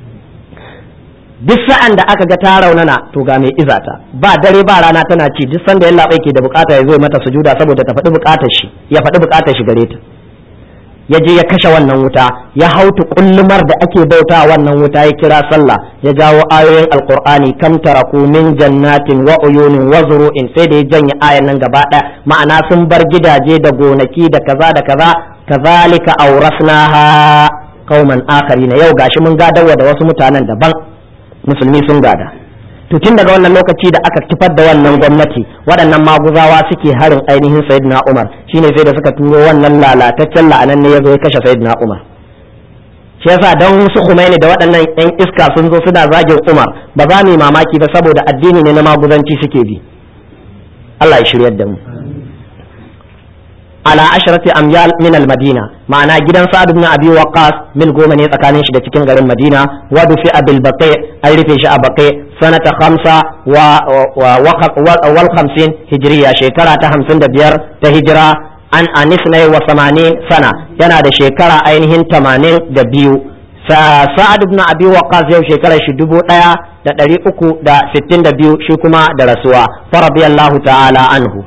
duk sa'an da aka ga ta raunana to ga mai izata ba dare ba rana tana ci duk sanda yallaɓai ke da bukata ya zo mata sujuda saboda ta faɗi bukatar shi ya faɗi bukatar shi gare ta ya je ya kashe wannan wuta ya hautu kullumar da ake bauta wannan wuta ya kira sallah ya jawo ayoyin alqur'ani kam taraku min jannatin wa uyunin wa zuru'in sai da ya janye ayan nan gaba ɗaya ma'ana sun bar gidaje da gonaki da kaza da kaza kazalika awrasnaha qauman akharina yau gashi mun gadawa da wasu mutanen daban musulmi sun gada to tun daga wannan lokaci da aka kifar da wannan gwamnati waɗannan maguzawa suke harin ainihin sayyidina umar shine sai da suka turo wannan lalataccen la'anan ne ya zo ya kashe sayyidina umar shi yasa don su Khomeini da waɗannan yan iska sun zo suna zagin umar ba za mu yi mamaki ba saboda addini ne na maguzanci suke bi Allah ya shiryar da mu ala asharati amyal min al madina ma'ana gidan sa'ad ibn abi waqqas mil goma ne tsakanin shi da cikin garin madina wa dufi abil baqi an rufe shi a baqi sanata khamsa wa wal khamsin hijriya shekara ta hamsin da biyar ta hijira an anisnai wa samanin sana yana da shekara ainihin tamanin da biyu sa'ad ibn abi waqqas yau shekara shi dubu daya da ɗari uku da sittin da biyu shi kuma da rasuwa fa radiyallahu ta'ala anhu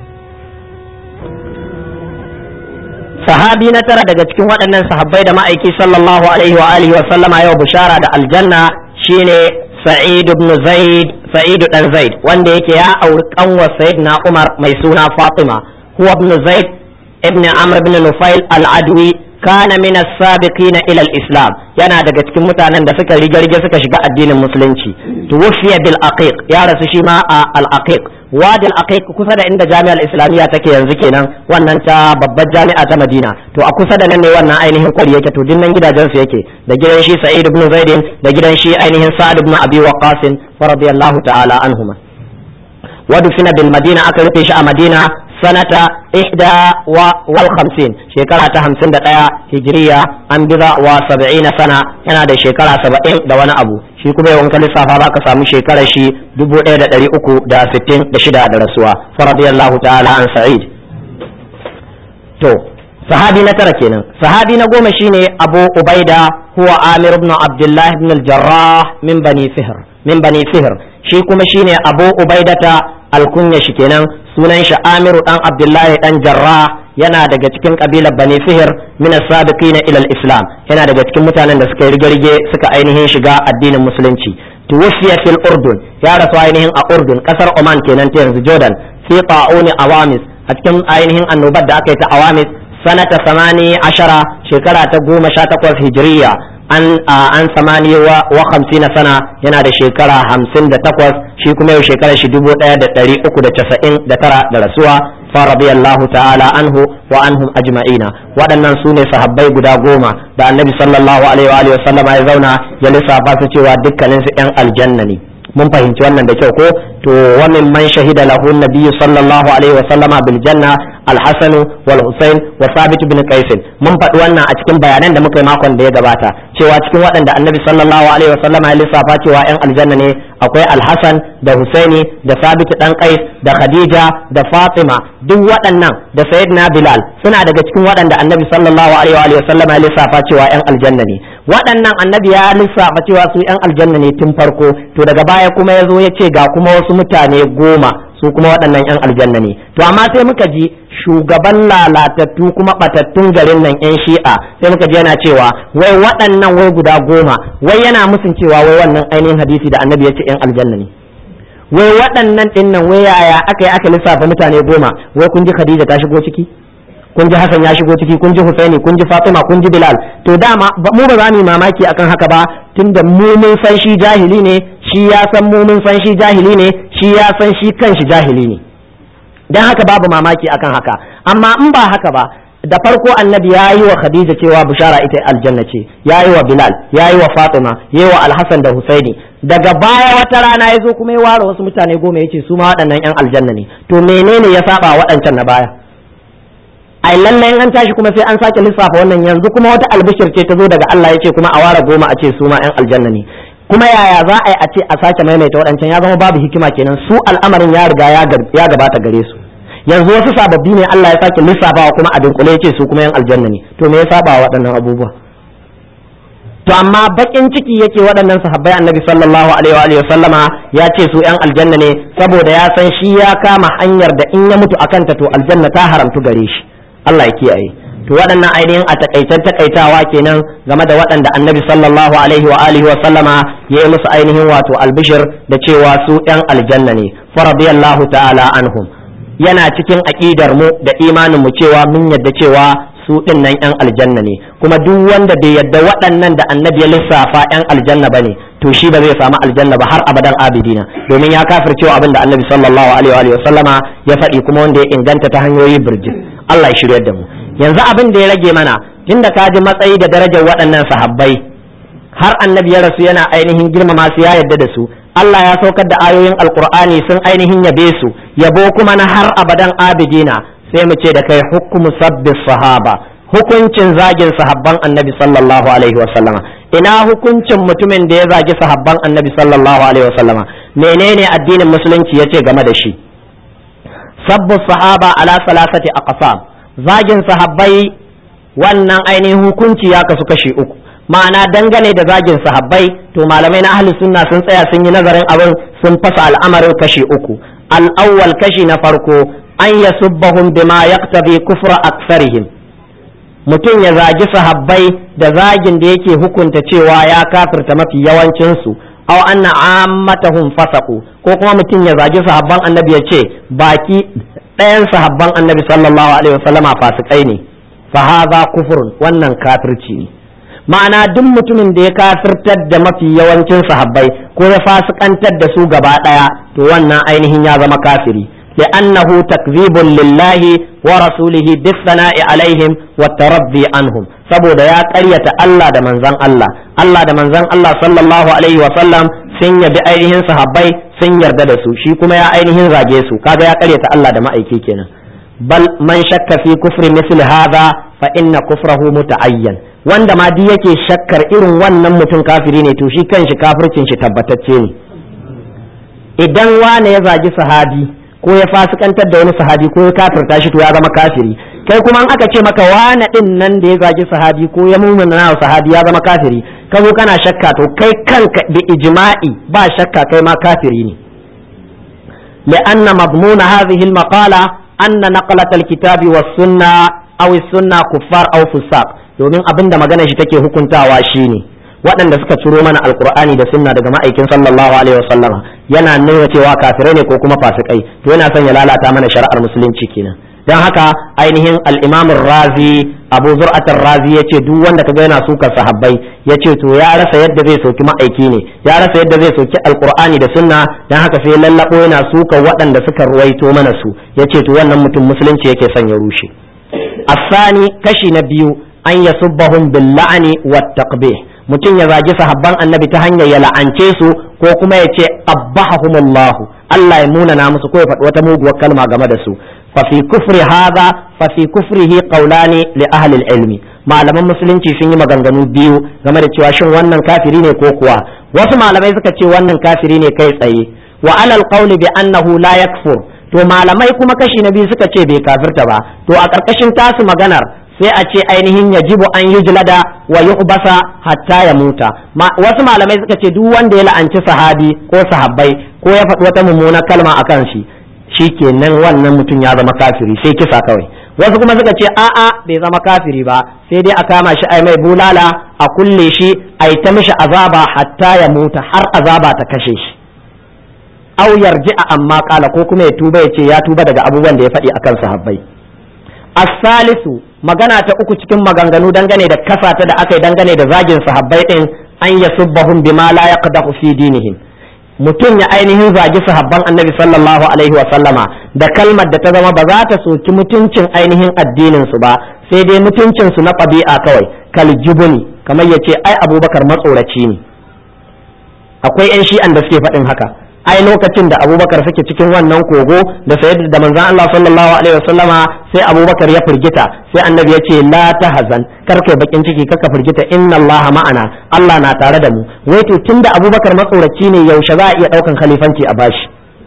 sahabi na tara daga cikin waɗannan sahabbai da ma'aiki sallallahu alaihi wa alihi wa sallama yau bishara da aljanna shine sa'id ibn zaid sa'id dan zaid wanda yake ya auri kanwa sayyidina umar mai suna fatima huwa ibn zaid ibn amr ibn nufail al-adwi kana min as-sabiqin ila al-islam yana daga cikin mutanen da suka rigarge suka shiga addinin musulunci tuwfiya bil aqiq ya rasu shi ma a al-aqiq wadil aqiq kusa da inda jami'ar islamiyya take yanzu kenan wannan ta babbar jami'a ta madina to a kusa da nan ne wannan ainihin kwari yake to dinnan gidajen su yake da gidan shi sa'id ibn zaid da gidan shi ainihin sa'ad ibn abi waqqas radiyallahu ta'ala anhuma ودفن بالمدينة أكل في مدينة سنة إحدى والخمسين شكرا تهمسن دقيا هجرية أنبضا وسبعين سنة أنا دا شكرا سبعين دوانا أبو shi kuma yawan kalli safa ba ka samu shekarar shi dubu ɗaya da ɗari uku da sittin da shida da rasuwa faradiyallahu ta'ala an sa'id to sahabi na tara kenan sahabi na goma shine abu ubaida huwa amir ibn abdullah ibn al-jarrah min bani fihr min bani fihr shi kuma shine abu ubaidata alkunya shi kenan sunan shi amiru dan abdullahi dan jarrah yana daga cikin kabilar bani fihir min as-sabiqin ila al-islam yana daga cikin mutanen da suka rige-rige suka ainihin shiga addinin musulunci tuwfiya fil urdun ya rasu ainihin a urdun kasar oman kenan ta yanzu jordan fi ta'uni awamis a cikin ainihin annobar da aka yi ta awamis sanata samani ashara shekara ta goma sha takwas hijiriya an an samani wa hamsina sana yana da shekara hamsin da takwas shi kuma yau shekara shi dubu ɗaya da ɗari uku da casa'in da tara da rasuwa fa radiyallahu ta'ala anhu wa anhum ajma'ina waɗannan su ne sahabbai guda goma da annabi sallallahu alaihi wa sallama ya zauna ya lissafa su cewa dukkanin su yan aljanna ne mun fahimci wannan da kyau ko to wa min man shahida lahu nabiyyu sallallahu alaihi wa sallama bil janna al-hasan wal husain wa sabit bin qais mun faɗi wannan a cikin bayanan da muka yi makon da ya gabata cewa cikin waɗanda annabi sallallahu alaihi wa sallama ya lissafa cewa yan aljanna ne akwai al-hasan da husaini da sabit dan qais da khadija da fatima duk waɗannan da sayyidina bilal suna daga cikin waɗanda annabi sallallahu alaihi wa sallama ya lissafa cewa yan aljanna ne waɗannan annabi ya lissafa cewa su yan aljanna ne tun farko to daga baya kuma ya zo ya ce ga kuma wasu mutane goma su kuma waɗannan yan aljanna ne to amma sai muka ji shugaban lalatattu kuma batattun garin nan yan shi'a sai muka ji yana cewa wai waɗannan wai guda goma wai yana musun cewa wai wannan ainihin hadisi da annabi ya ce yan aljanna ne wai waɗannan ɗin nan wai yaya aka yi aka lissafa mutane goma wai kun ji khadija ta shigo ciki kun ji Hassan ya shigo ciki kun ji Husaini kun ji Fatima kun ji Bilal to dama mu ba za mu yi mamaki akan haka ba tunda mu mun san shi jahili ne shi ya san mu mun san shi jahili ne shi ya san shi kanshi jahili ne dan haka babu mamaki akan haka amma in ba haka ba da farko annabi ya yi wa Khadija cewa bishara ita aljanna ce ya yi wa Bilal ya yi wa Fatima ya yi wa Alhassan da Husaini daga baya wata rana ya zo kuma ya ware wasu mutane goma ya ce su ma waɗannan 'yan aljanna ne to menene ya saba waɗancan na baya ai lallai an tashi kuma sai an sake lissafa wannan yanzu kuma wata albishir ce ta zo daga Allah ya ce kuma a ware goma a ce su ma 'yan aljanna ne kuma yaya za a yi a ce a sake maimaita waɗancan ya zama babu hikima kenan su al'amarin ya riga ya gabata gare su yanzu wasu sababbi ne Allah ya sake lissafawa kuma a dunkule ya ce su kuma 'yan aljanna ne to me ya saba waɗannan abubuwa to amma bakin ciki yake waɗannan sahabbai annabi sallallahu alaihi wa sallama ya ce su 'yan aljanna ne saboda ya san shi ya kama hanyar da in ya mutu akan ta to aljanna ta haramtu gare shi Allah ya kiyaye to waɗannan ainihin a takaitan takaitawa kenan game da waɗanda annabi sallallahu alaihi wa alihi wa sallama ya yi musu ainihin wato albishir da cewa su ɗan aljanna ne fa radiyallahu ta'ala anhum yana cikin aqidar mu da imanin mu cewa mun yadda cewa su ɗin nan yan aljanna ne kuma duk wanda bai yadda waɗannan da annabi ya lissafa yan aljanna bane to shi ba zai samu aljanna ba har abadan abidina domin ya kafircewa abin da annabi sallallahu alaihi wa sallama ya faɗi kuma wanda ya inganta ta hanyoyi birjin Allah ya shiryar da mu yanzu abin da ya rage mana tunda ka ji matsayi da darajar waɗannan sahabbai har annabi ya rasu yana ainihin girmama su ya yadda da su Allah ya saukar da ayoyin alkur'ani sun ainihin yabe su yabo kuma na har abadan abidina sai mu ce da kai hukumu sabbis sahaba hukuncin zagin sahabban annabi sallallahu alaihi wasallama ina hukuncin mutumin da ya zagi sahabban annabi sallallahu alaihi wasallama menene addinin musulunci yace game da shi sabbu sahaba ala salasati aqsam zagin sahabbai wannan ainihin hukunci ya kasu kashi uku ma'ana dangane da zagin sahabbai to malamai na ahli sunna sun tsaya sun yi nazarin abin sun fasa al'amarin kashi uku al-awwal kashi na farko an yasubbahum bima yaqtabi kufra aksarihim mutum ya zagi sahabbai da zagin da yake hukunta cewa ya kafirta mafi yawancinsu aw anna ammatahum fasaqu ko kuma mutum ya zagi sahabban annabi ya ce baki ɗayan sahabban annabi sallallahu alaihi wasallama fasikai ne fa hadha kufrun wannan kafirci ne ma'ana duk mutumin da ya kafirtar da mafi yawancin sahabbai ko ya fasikantar da su gaba ɗaya to wannan ainihin ya zama kafiri لأنه تكذيب لله ورسوله بالثناء عليهم والترضي عنهم saboda ya ƙaryata Allah da manzon Allah Allah da manzon Allah sallallahu alaihi wa sallam sun yabi ainihin sahabbai sun yarda da su shi kuma ya ainihin zage su kaga ya ƙaryata Allah da ma'aiki kenan bal man shakka fi kufri misli hadha fa inna kufrahu muta'ayyan wanda ma di yake shakkar irin wannan mutum kafiri ne to shi kanshi kafircin shi tabbatacce ne idan wane ya zagi sahabi ko ya fasikantar da wani sahabi ko ya kafirta shi to ya zama kafiri kai kuma an aka ce maka wane din nan da ya zagi sahabi ko ya mumuna sahabi ya zama kafiri ka zo kana shakka to kai kanka da ijma'i ba shakka kai ma kafiri ne لأن مضمون هذه المقالة أن نقلة الكتاب والسنة أو السنة كفار أو فساق domin abin da magana shi take hukuntawa shine waɗanda suka ciro mana alkur'ani da sunna daga ma'aikin sallallahu alaihi wasallama yana nuna cewa kafirai ne ko kuma fasikai to yana son ya lalata mana shari'ar musulunci kenan don haka ainihin al-imam razi abu zur'atar razi ya ce duk wanda kaga yana sukar sahabbai ya ce to ya rasa yadda zai soki ma'aiki ne ya rasa yadda zai soki alkur'ani da sunna don haka sai lallabo yana sukar waɗanda suka ruwaito mana su ya ce to wannan mutum musulunci yake son ya rushe asani kashi na biyu an yasubbahum bil la'ani wat taqbih mutum ya zagi sahabban annabi ta hanyar ya la'ance su ko kuma ya ce abbahahumullahu Allah ya munana musu ko ya faɗi wata muguwar kalma game da su fa fi kufri hadha fa fi kufrihi qawlani li ahli ilmi malaman musulunci sun yi maganganu biyu game da cewa shin wannan kafiri ne ko kuwa wasu malamai suka ce wannan kafiri ne kai tsaye wa alal qawli bi annahu la yakfur to malamai kuma kashi na biyu suka ce bai kafirta ba to a ƙarƙashin tasu maganar sai a ce ainihin yajibu an yujlada wa yuhbasa hatta ya muta wasu malamai suka ce duk wanda ya la'anci sahabi ko sahabbai ko ya faɗi wata mummunar kalma akan shi shikenan wannan mutum ya zama kafiri sai kisa kawai wasu kuma suka ce a'a bai zama kafiri ba sai dai a kama shi ai mai bulala a kulle shi ai ta mishi azaba hatta ya muta har azaba ta kashe shi aw yarji'a amma kala ko kuma ya tuba ya ce ya tuba daga abubuwan da ya faɗi akan sahabbai as-salisu magana ta uku cikin maganganu dangane da kasata da aka yi dangane da zagin sahabbai din an yasubbahum bima la yaqdahu fi dinihim mutum ya ainihin zagi sahabban annabi sallallahu alaihi wa sallama da kalmar da ta zama ba za ta soki mutuncin ainihin addinin su ba sai dai mutuncin su na ɗabi'a kawai kal jubuni kamar yace ai abubakar matsoraci ne akwai yan shi'an da suke faɗin haka ai lokacin da abubakar suke cikin wannan kogo da sayyid da manzon Allah sallallahu alaihi wasallama sai abubakar ya firgita sai annabi ya ce la tahzan kar kai bakin ciki kaka firgita inna Allah ma'ana Allah na tare da mu wai to tunda abubakar matsoraci ne yaushe za a iya daukan khalifanci a bashi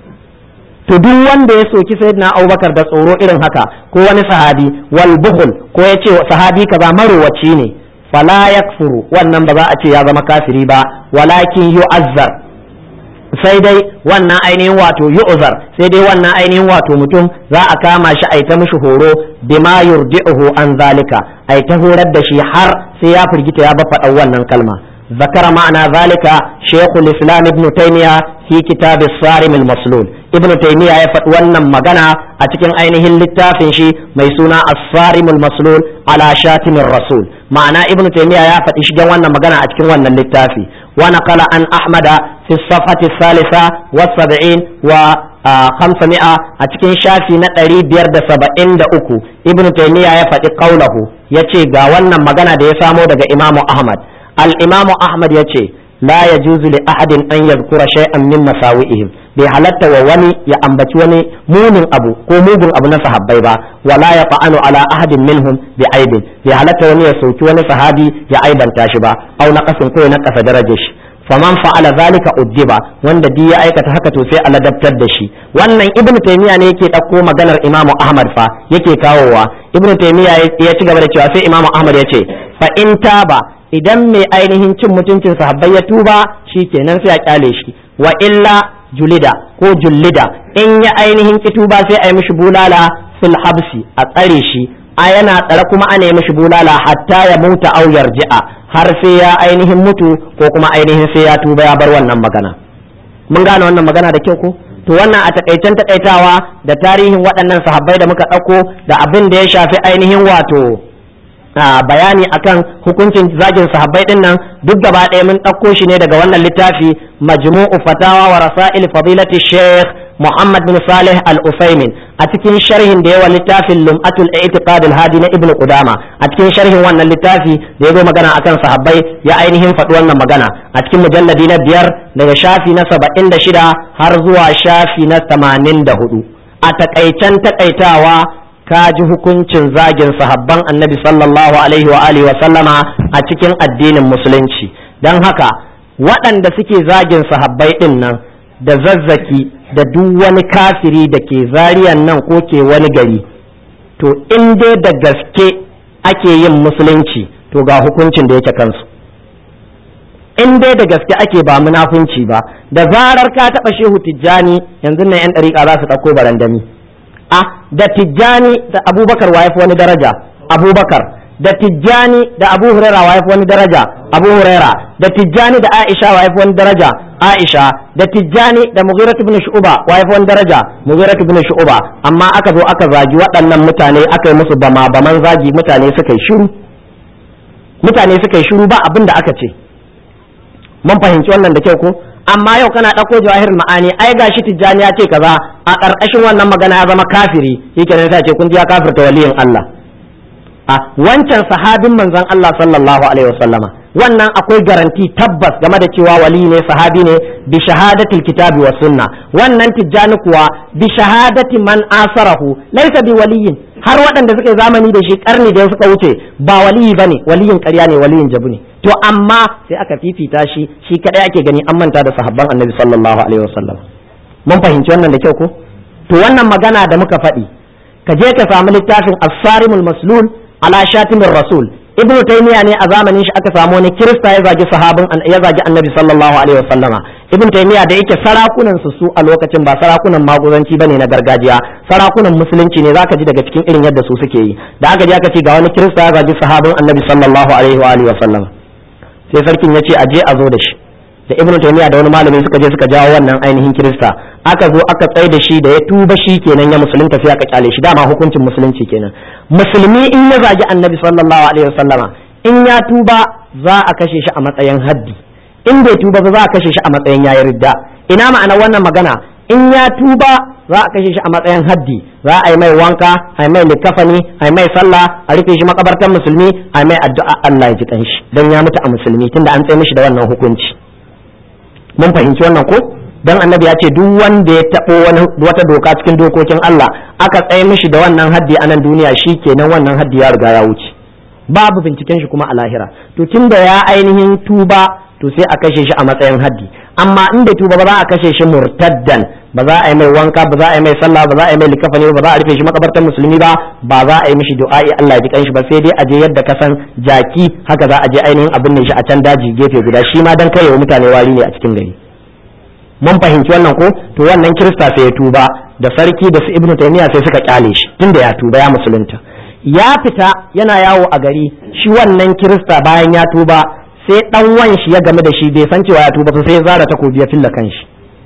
to duk wanda ya soki sayyidina abubakar da tsoro irin haka ko wani sahabi wal buhul ko ya ce sahabi kaza marowaci ne fala yakfuru wannan ba za a ce ya zama kafiri ba walakin yu'azzar sai dai wannan ainihin wato yu'zar sai dai wannan ainihin wato mutum za a kama shi a ta mishi horo bima yurdi'uhu an zalika a ta horar da shi har sai ya firgita ya bafa wannan kalma ذكر معنى ذلك شيخ الإسلام ابن تيمية في كتاب الصارم المسلول ابن تيمية يفت ونن مغنى أتكن أينه اللتافن شي ميسونا الصارم المسلول على شاتم الرسول معنى ابن تيمية يفت إشجا ونن مغنى أتكن ونن اللتافي ونقل عن أحمد في الصفحة الثالثة والسبعين و خمسمائة أتكن شافي نتري بيرد سبعين دا أكو ابن تيمية يفت قوله يتي غاوانا مغنى دي سامو دا إمام أحمد الإمام أحمد يتي لا يجوز لأحد أن يذكر شيئا من مساوئهم bai halatta wa wani ya ambaci wani munin abu ko mugun abu na sahabbai ba wala ya fa'anu ala ahadin minhum bi aibin bai halatta wani ya sauki wani sahabi ya aibanta shi ba au na kasin ko na kasa darajar shi faman fa'ala zalika uddiba wanda di ya aikata haka to sai a ladabtar da shi wannan ibnu taymiya ne yake dauko maganar imamu ahmad fa yake kawowa ibnu taymiya ya ci gaba da cewa sai imamu ahmad ya ce fa in taba idan mai ainihin cin mutuncin sahabbai ya tuba shi kenan sai a kyale shi wa illa julida ko jullida in ya ainihin ki tuba sai a yi mishi bulala fil habsi a tsare shi a yana tsare kuma ana yi mishi bulala hatta ya muta au yarji'a har sai ya ainihin mutu ko kuma ainihin sai ya tuba ya bar wannan magana mun gane wannan magana da kyau ko to wannan a takaicen takaitawa da tarihin waɗannan sahabbai da muka ɗauko da abin da ya shafi ainihin wato bayani akan hukuncin zagin sahabbai din nan duk gaba ɗaya mun ɗauko shi ne daga wannan littafi majmu'u fatawa wa rasail fadilati sheikh Muhammad bin Salih al-Usaimin a cikin sharhin da yawa littafin Lum'atul I'tiqad al-Hadi na Ibn Qudama a cikin sharhin wannan littafi da ya zo magana akan sahabbai ya ainihin faɗi wannan magana a cikin mujalladi na biyar daga shafi na saba'in da shida har zuwa shafi na tamanin da hudu a takaicen takaitawa ka ji hukuncin zagin sahabban annabi sallallahu alaihi wa alihi wa sallama a cikin addinin musulunci don haka waɗanda suke zagin sahabbai ɗin nan da zazzaki da duk wani kafiri da ke zariyan nan ko ke wani gari to in dai da gaske ake yin musulunci to ga hukuncin da yake kansu in dai da gaske ake ba munafunci ba da zarar ka taɓa shehu tijjani yanzu nan 'yan ɗariƙa za su ɗauko barandami a da tijjani da abubakar wa yafi wani daraja abubakar da tijjani da abu huraira wa yafi wani daraja abu huraira da tijjani da aisha wa yafi wani daraja aisha da tijjani da mughira ibn shu'ba wa yafi wani daraja mughira ibn shu'ba amma aka zo aka zagi waɗannan mutane aka yi musu bama baman zagi mutane suka yi shiru mutane suka yi shiru ba abin da aka ce mun fahimci wannan da kyau ko amma yau kana ɗauko jawahirul ma'ani ai gashi tijjani ya ce kaza a ƙarƙashin wannan magana ya zama kafiri yake ne sai ce kun ji ya kafirta waliyin Allah a wancan sahabin manzon Allah sallallahu alaihi wasallama wannan akwai garanti tabbas game da cewa wali ne sahabi ne bi shahadatil kitabi wa sunna wannan tijjani kuwa bi shahadati man asarahu laysa bi waliyin har waɗanda suka yi zamani da shi karni da suka wuce ba waliyi bane waliyin ƙarya ne waliyin jabu ne to amma sai aka fifita shi shi kadai ake gani an manta da sahabban annabi sallallahu alaihi wasallam mun fahimci wannan da kyau ko to wannan magana da muka faɗi ka je ka samu littafin as-sarimul maslul ala shatimin rasul ibn taymiya ne a zamanin shi aka samu wani kirista ya zagi sahabin ya zagi annabi sallallahu alaihi wasallama ibn taymiya da yake sarakunan su su a lokacin ba sarakunan maguzanci bane na gargajiya sarakunan musulunci ne zaka ji daga cikin irin yadda su suke yi da aka ji aka ce ga wani kirista ya zagi sahabin annabi sallallahu alaihi wa alihi wasallama sai sarkin ya ce a je a zo da shi da ibn taymiya da wani malami suka je suka jawo wannan ainihin kirista aka zo aka tsai da shi da ya tuba shi kenan ya musulunta sai aka kyale shi dama hukuncin musulunci kenan musulmi in ya zagi annabi sallallahu alaihi wasallama in ya tuba za a kashe shi a matsayin haddi in bai tuba ba za a kashe shi a matsayin yayi ridda ina ma'ana wannan magana in ya tuba za a kashe shi a matsayin haddi za a yi mai wanka a yi mai likafani a yi mai sallah a rufe shi makabartar musulmi a yi mai addu'a Allah ya ji kanshi dan ya mutu a musulmi tunda an tsaye mishi da wannan hukunci mun fahimci wannan ko dan annabi ya ce duk wanda ya tabo wani wata doka cikin dokokin Allah aka tsaye mishi da wannan haddi a nan duniya kenan wannan haddi ya riga ya wuce babu binciken shi kuma a lahira to tunda ya ainihin tuba to sai a kashe shi a matsayin haddi amma in bai tuba ba za a kashe shi murtaddan ba za a yi mai wanka ba za a yi mai sallah ba za a yi mai likafani ba za a rufe shi makabartar musulmi ba ba za a yi mishi du'a'i Allah ya ji kanshi ba sai dai a je yadda ka san jaki haka za a je ainihin abin ne shi a can daji gefe guda shi ma dan kai wa mutane wari ne a cikin gari mun fahimci wannan ko to wannan kirista sai ya tuba da sarki da su ibnu taymiya sai suka kyale shi tunda ya tuba ya musulunta ya fita yana yawo a gari shi wannan kirista bayan ya tuba sai dan wan shi ya game da shi bai san cewa ya tuba sai ya zara takobi ya filla kanshi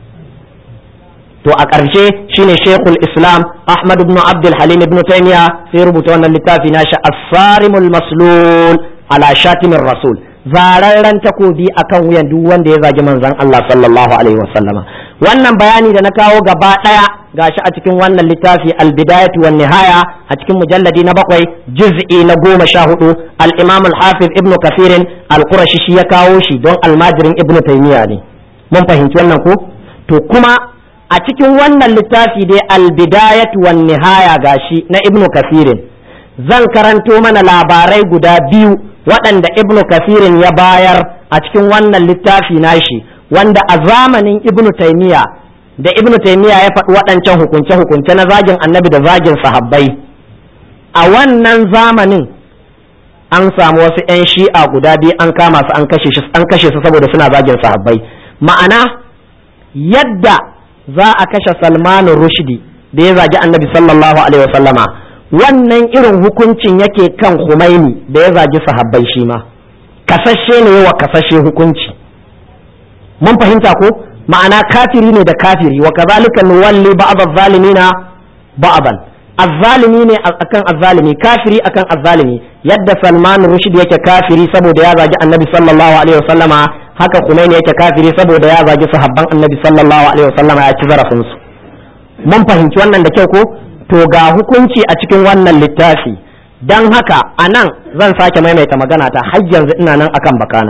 to a ƙarshe shine Sheikhul Islam Ahmad ibn Abdul Halim ibn Taymiya sai rubuta wannan littafi nashi As-Sarimul Maslul ala Shatimir Rasul zararren takobi akan wuyan duk wanda ya zagi manzon Allah sallallahu alaihi wasallama wannan bayani da na kawo gaba daya gashi a cikin wannan littafi al-bidayatu wan nihaya a cikin mujalladi na bakwai juz'i na goma sha hudu al-imam al-hafiz ibn kafirin al-qurashi shi ya kawo shi don almajirin ibn taymiya ne mun fahimci wannan ko to kuma a cikin wannan littafi dai al-bidayatu wan nihaya gashi na ibn kafirin zan karanto mana labarai guda biyu waɗanda ibnu kafirin ya bayar a cikin wannan littafi nashi wanda a zamanin ibnu taimiya da ibnu taimiya ya faɗi waɗancan hukunce-hukunce na zagin annabi da zagin sahabbai a wannan zamanin an samu wasu 'yan shi'a guda biyu an kama su an kashe su saboda suna zagin sahabbai ma'ana yadda za a kashe salmanu rushdi da ya zagi annabi sallallahu alaihi wasallama wannan irin hukuncin yake kan Khomeini da ya zagi sahabbai shi ma kasashe ne wa kasashe hukunci mun fahimta ko ma'ana kafiri ne da kafiri wa kazalika nuwalli ba'd az-zalimina ba'dan azzalimi ne akan azzalimi kafiri akan azzalimi yadda Salman Rushd yake kafiri saboda ya zagi Annabi sallallahu alaihi wasallama haka Khomeini yake kafiri saboda ya zagi sahabban Annabi sallallahu alaihi wasallama ya ci zarafin su mun fahimci wannan da kyau ko to ga hukunci a cikin wannan littafi don haka a nan zan sake maimaita magana ta har yanzu ina nan akan bakana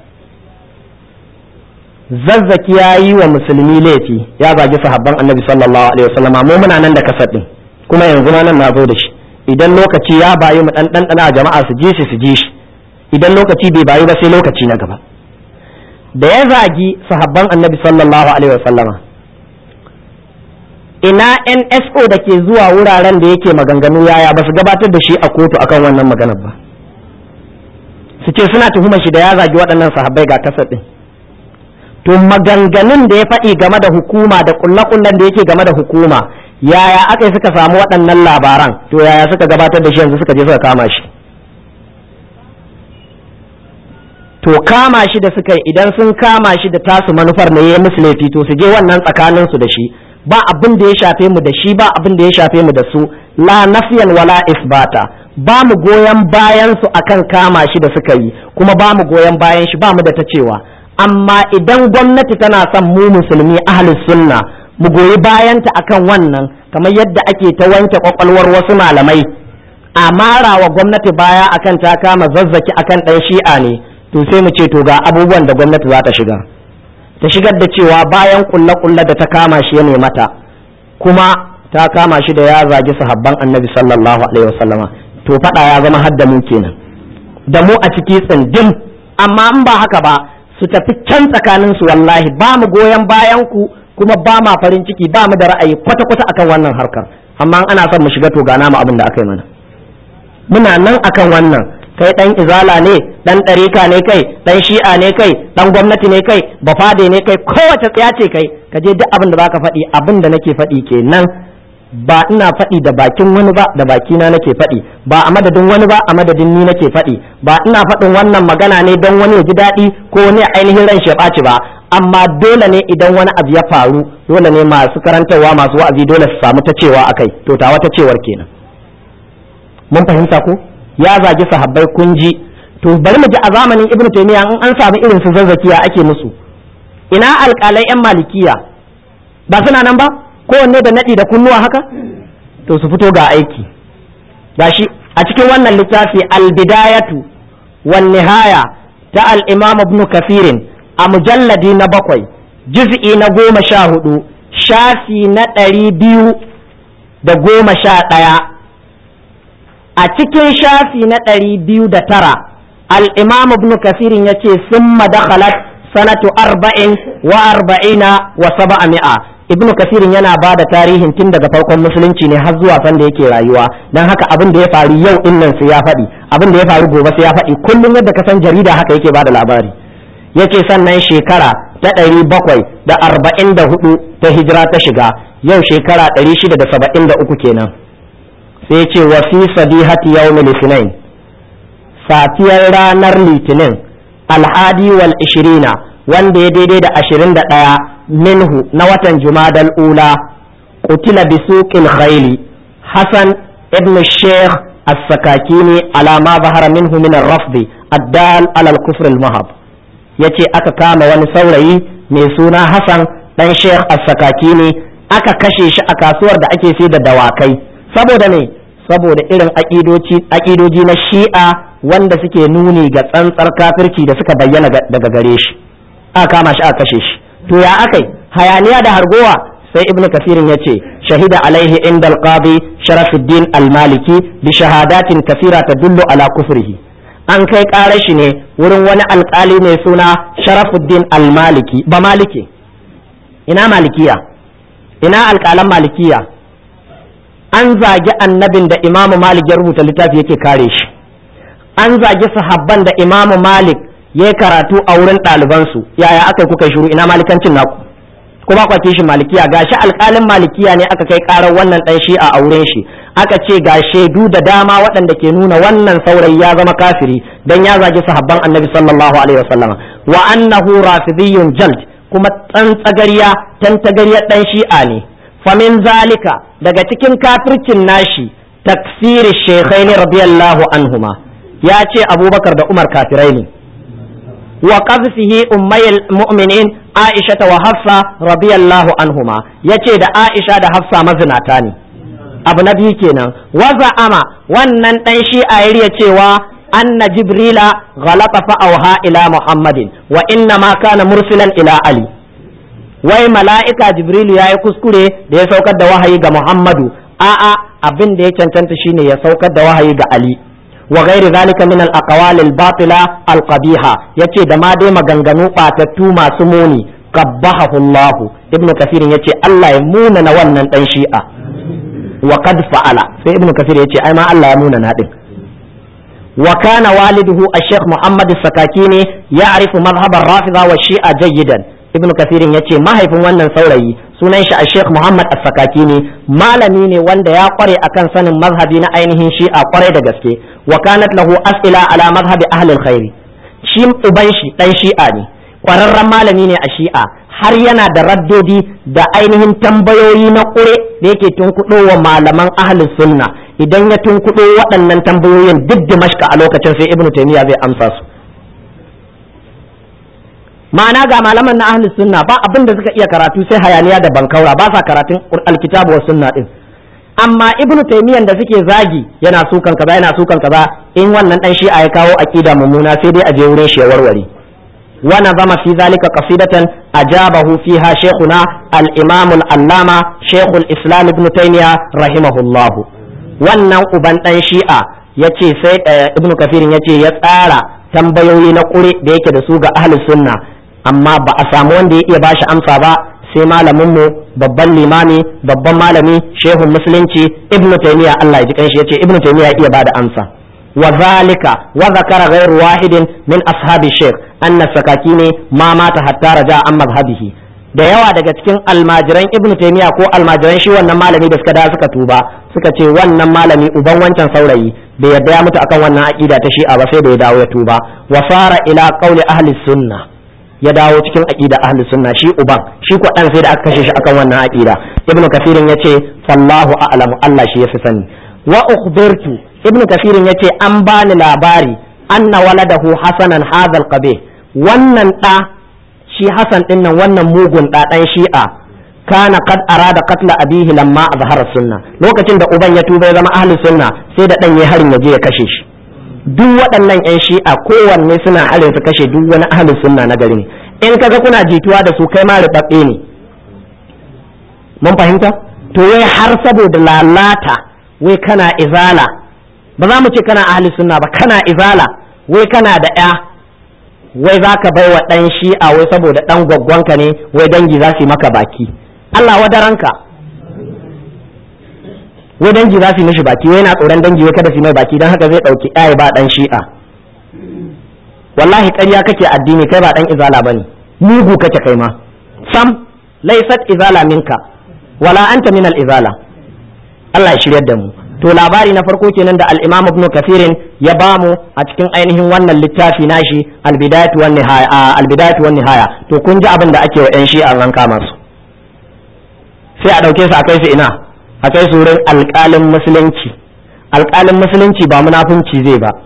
zazzaki ya yi wa musulmi laifi ya zagi sahabban annabi sallallahu alaihi wasallam mu muna nan da kasar din kuma yanzu ma nan na zo da shi idan lokaci ya bayi mu dan dan jama'a su ji shi su ji shi idan lokaci bai bayi ba sai lokaci na gaba da ya zagi sahabban annabi sallallahu alaihi wasallama ina NSO da ke zuwa wuraren da yake maganganu yaya ba su gabatar da shi a kotu akan wannan maganar ba su ce suna tuhumar shi da ya zagi waɗannan sahabbai ga kasar ɗin to maganganun da ya faɗi game da hukuma da kullakullan da yake game da hukuma yaya aka yi suka samu waɗannan labaran to yaya suka gabatar da shi yanzu suka je suka kama shi to kama shi da suka yi idan sun kama shi da tasu manufar ne ya musu laifi to su je wannan tsakaninsu da shi ba abin da ya shafe mu da shi ba abin da ya shafe mu da su la nafiyan wala isbata ba mu goyon bayan su akan kama shi da suka yi kuma ba mu goyon bayan shi ba mu da ta cewa amma idan gwamnati tana son mu musulmi ahli sunna mu goyi bayanta akan wannan kamar yadda ake ta wanke kwakwalwar wasu malamai a mara wa gwamnati baya akan ta kama zazzaki akan ɗan shi'a ne to sai mu ce to ga abubuwan da gwamnati za ta shiga ta shigar da cewa bayan kulle-kulle da ta kama shi ya mata kuma ta kama shi da ya zagi sahabban annabi sallallahu alaihi wasallama to fada ya zama hadda mu kenan da mu a ciki tsindim amma in ba haka ba su tafi can tsakanin su wallahi ba mu goyon bayan ku kuma ba ma farin ciki ba mu da ra'ayi kwata-kwata akan wannan harkar amma ana son mu shiga to gana mu abin da aka yi mana muna nan akan wannan kai dan izala ne dan ɗarika ne kai dan shi'a ne kai dan gwamnati ne kai bafade ne kai kowace tsaya ce kai ka je duk abin da baka faɗi abin da nake faɗi kenan ba ina faɗi da bakin wani ba da bakina nake faɗi ba a madadin wani ba a madadin ni nake faɗi ba ina faɗin wannan magana ne don wani ya ji daɗi ko wani ainihin ran shi ɓaci ba amma dole ne idan wani abu ya faru dole ne masu karantarwa masu wa'azi dole su samu ta cewa akai to ta wata cewar kenan mun fahimta ko ya zagi sahabbai kun ji to bari mu ji a zamanin ibnu taymiya in an samu irin su zazzakiya ake musu ina alƙalai yan malikiya ba suna nan ba kowanne da naɗi da kunnuwa haka to su fito ga aiki gashi a cikin wannan littafi albidayatu wan nihaya ta al-imam ibn kafirin a mujalladi na bakwai juz'i na goma sha hudu shafi na ɗari biyu da goma sha ɗaya a cikin shafi na ɗari biyu da tara al-imam ibn kafirin ya ce sun madakhalat sanatu arba'in wa arba'ina wa saba'a mi'a ibnu kasirin yana ba da tarihin tun daga farkon musulunci ne har zuwa sanda yake rayuwa don haka abin da ya faru yau din nan sai ya faɗi abin da ya faru gobe sai ya faɗi kullum yadda ka san jarida haka yake ba da labari yace sannan shekara ta ɗari bakwai da arba'in da hudu ta hijira ta shiga yau shekara ɗari shida da saba'in da uku kenan sai ce wa fi sadihati yawmil litinin safiyar ranar litinin alhadi wal ishirina wanda ya daidai da ashirin da ɗaya minhu na watan jumadal ula qutila bi suqil khayli hasan ibn sheikh as-sakakini ala ma bahara minhu min ar-rafd ad-dal ala al-kufr al-mahab yace aka kama wani saurayi mai suna hasan dan sheikh as-sakakini aka kashe shi a kasuwar da ake sai da dawakai saboda ne saboda irin aƙidoji na shi'a wanda suke nuni ga tsantsar kafirci da suka bayyana daga gare shi aka kama shi aka kashe shi to ya akai hayaniya da hargowa sai ibn kasirin ya ce shahida alaihi inda alqadi sharafuddin almaliki bi shahadatin kasira tadullu ala kufrihi an kai karar shi ne wurin wani alkali mai suna sharafuddin almaliki ba maliki ina malikiya ina alkalan malikiya an zagi annabin da imamu malik ya rubuta littafi yake kare shi an zagi sahabban da imamu malik ya yi karatu a wurin ɗalibansu yaya aka kuka shiru ina malikancin naku kuma kwa kishin malikiya gashi alƙalin malikiya ne aka kai ƙarar wannan ɗan shi'a a wurin shi aka ce ga shaidu da dama waɗanda ke nuna wannan saurayi ya zama kafiri dan ya zagi sahabban annabi sallallahu alaihi wasallama wa annahu rafidiyyun jald kuma tsantsagariya tantagariyar ɗan shi'a ne famin zalika daga cikin kafircin nashi takfiri shekhaini radiyallahu anhuma ya ce abubakar da umar kafirai ne wa qazfihi ummayil mu'minin aisha wa hafsa radiyallahu anhuma yace da aisha da hafsa mazinata ne abu na biyu kenan wa za'ama wannan dan shi'a ya cewa anna jibrila ghalata fa auha ila muhammadin wa inna ma kana mursilan ila ali wai mala'ika jibrilu ya yi kuskure da ya saukar da wahayi ga muhammadu a'a abin da ya cancanta shine ya saukar da wahayi ga ali wa gairi zalika min al aqwal al batila al qabiha yace da ma dai maganganu batattu masu muni qabbahu Allah ibnu kafir yace Allah ya muna na wannan dan shi'a wa qad fa'ala sai ibnu kafir yace ai ma Allah ya muna na din wa kana waliduhu al-shaykh Muhammad as-Sakakini ya'rifu madhhab ar-rafida wa shi'a jayyidan ibnu kasirin ya ce mahaifin wannan saurayi sunan shi a sheikh muhammad as-sakaki ne malami ne wanda ya kware akan sanin mazhabi na ainihin shi'a kwarai da gaske wa kanat lahu as'ila ala mazhabi ahli al-khair shi uban shi dan shi'a ne kwararren malami ne a shi'a har yana da raddodi da ainihin tambayoyi na kure da yake tunkuɗo wa malaman ahli sunna idan ya tunkuɗo waɗannan tambayoyin duk dimashka a lokacin sai ibnu taymiya zai amsa su ma'ana ga malaman na ahlus sunna ba abin da suka iya karatu sai hayaniya da bankaura ba sa karatun alkitabu wa sunna din amma ibnu taymiyan da suke zagi yana sukan kaza yana sukan kaza in wannan dan shi'a ya kawo aqida mummuna sai dai a je wurin shi ya warware wa nazama fi zalika qasidatan ajabahu fiha shaykhuna al-imam al-allama shaykh al-islam ibn taymiya rahimahullah wannan uban dan shi'a yace sai ibnu kafirin yace ya tsara tambayoyi na kure da yake da su ga ahlus sunna amma ba a samu wanda ya iya bashi amsa ba sai malamin mu babban limami babban malami shehun musulunci ibnu taymiya Allah ya ji kanshi yace ibnu taymiya ya iya bada amsa wa zalika wa zakara ghayru wahidin min ashabi shaykh anna sakakini ma mata hatta raja an mazhabihi da yawa daga cikin almajiran ibnu taymiya ko almajiran shi wannan malami da suka da suka tuba suka ce wannan malami uban wancan saurayi bai yarda ya mutu akan wannan aqida ta shi'a ba sai da ya dawo ya tuba wa fara ila qauli ahli sunna ya dawo cikin aqida ahli sunna shi uban shi ko dan sai da aka kashe shi akan wannan aqida ibnu kafirin yace fallahu a'lamu Allah shi yafi sani wa ukhbirtu ibnu kafirin yace an bani labari anna waladahu hasanan hadha alqabih wannan da shi hasan din nan wannan mugun da dan shi'a kana qad arada qatla abihi lamma azhara sunna lokacin da uban ya tuba ya zama ahli sunna sai da dan yayi harin ya je ya kashe shi duk waɗannan 'yan shi'a kowanne suna harin su kashe duk wani ahli sunna na gari ne in kaga kuna jituwa da su kai ma rubabbe ne mun fahimta to wai har saboda lalata wai kana izala ba za mu ce kana ahli sunna ba kana izala wai kana da ya wai za ka bai wa ɗan shi'a wai saboda ɗan gwaggwanka ne wai dangi za su yi maka baki Allah wadaranka wai dangi za su yi mishi baki wai na tsoron dangi wai kada su yi mai baki don haka zai ɗauki ɗaya ba ɗan shi'a wallahi ƙarya kake addini kai ba ɗan izala bane mugu kake kai ma sam laysat izala minka wala anta min izala Allah ya shiryar da mu to labari na farko kenan da al-Imam Ibn Kathirin ya bamu a cikin ainihin wannan littafi nashi al-Bidayatu wan Nihaya al-Bidayatu wan Nihaya to kun ji abin da ake wa ƴan shi'a an kama su sai a ɗauke su a kai su ina a kai su wurin alƙalin musulunci alƙalin musulunci ba munafunci zai ba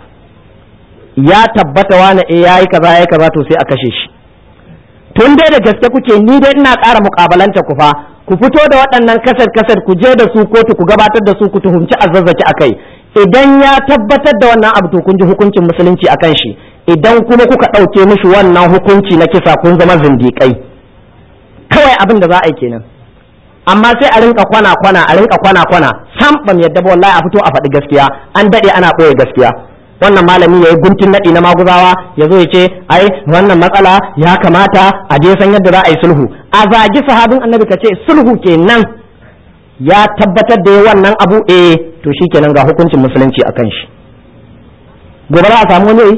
ya tabbata wani eh yayi kaza yayi kaza to sai a kashe shi tun dai da gaske kuke ni dai ina ƙara muƙabalanta ku fa ku fito da waɗannan kasar kasar ku je da su kotu ku gabatar da su ku tuhumci azazzaki akai idan ya tabbatar da wannan abu to kun ji hukuncin musulunci akan shi idan kuma kuka ɗauke mishi wannan hukunci na kisa kun zama zindiƙai kawai abin da za a yi kenan amma sai a rinka kwana kwana a rinka kwana kwana sam bam yadda ba wallahi a fito a faɗi gaskiya an daɗe ana ɓoye gaskiya wannan malami ya yi guntun naɗi na maguzawa ya zo ya ce ai wannan matsala ya kamata a je san yadda za a yi sulhu a zagi sahabin annabi ka ce sulhu kenan ya tabbatar da wannan abu eh to shikenan ga hukuncin musulunci akan shi gobe za a samu wani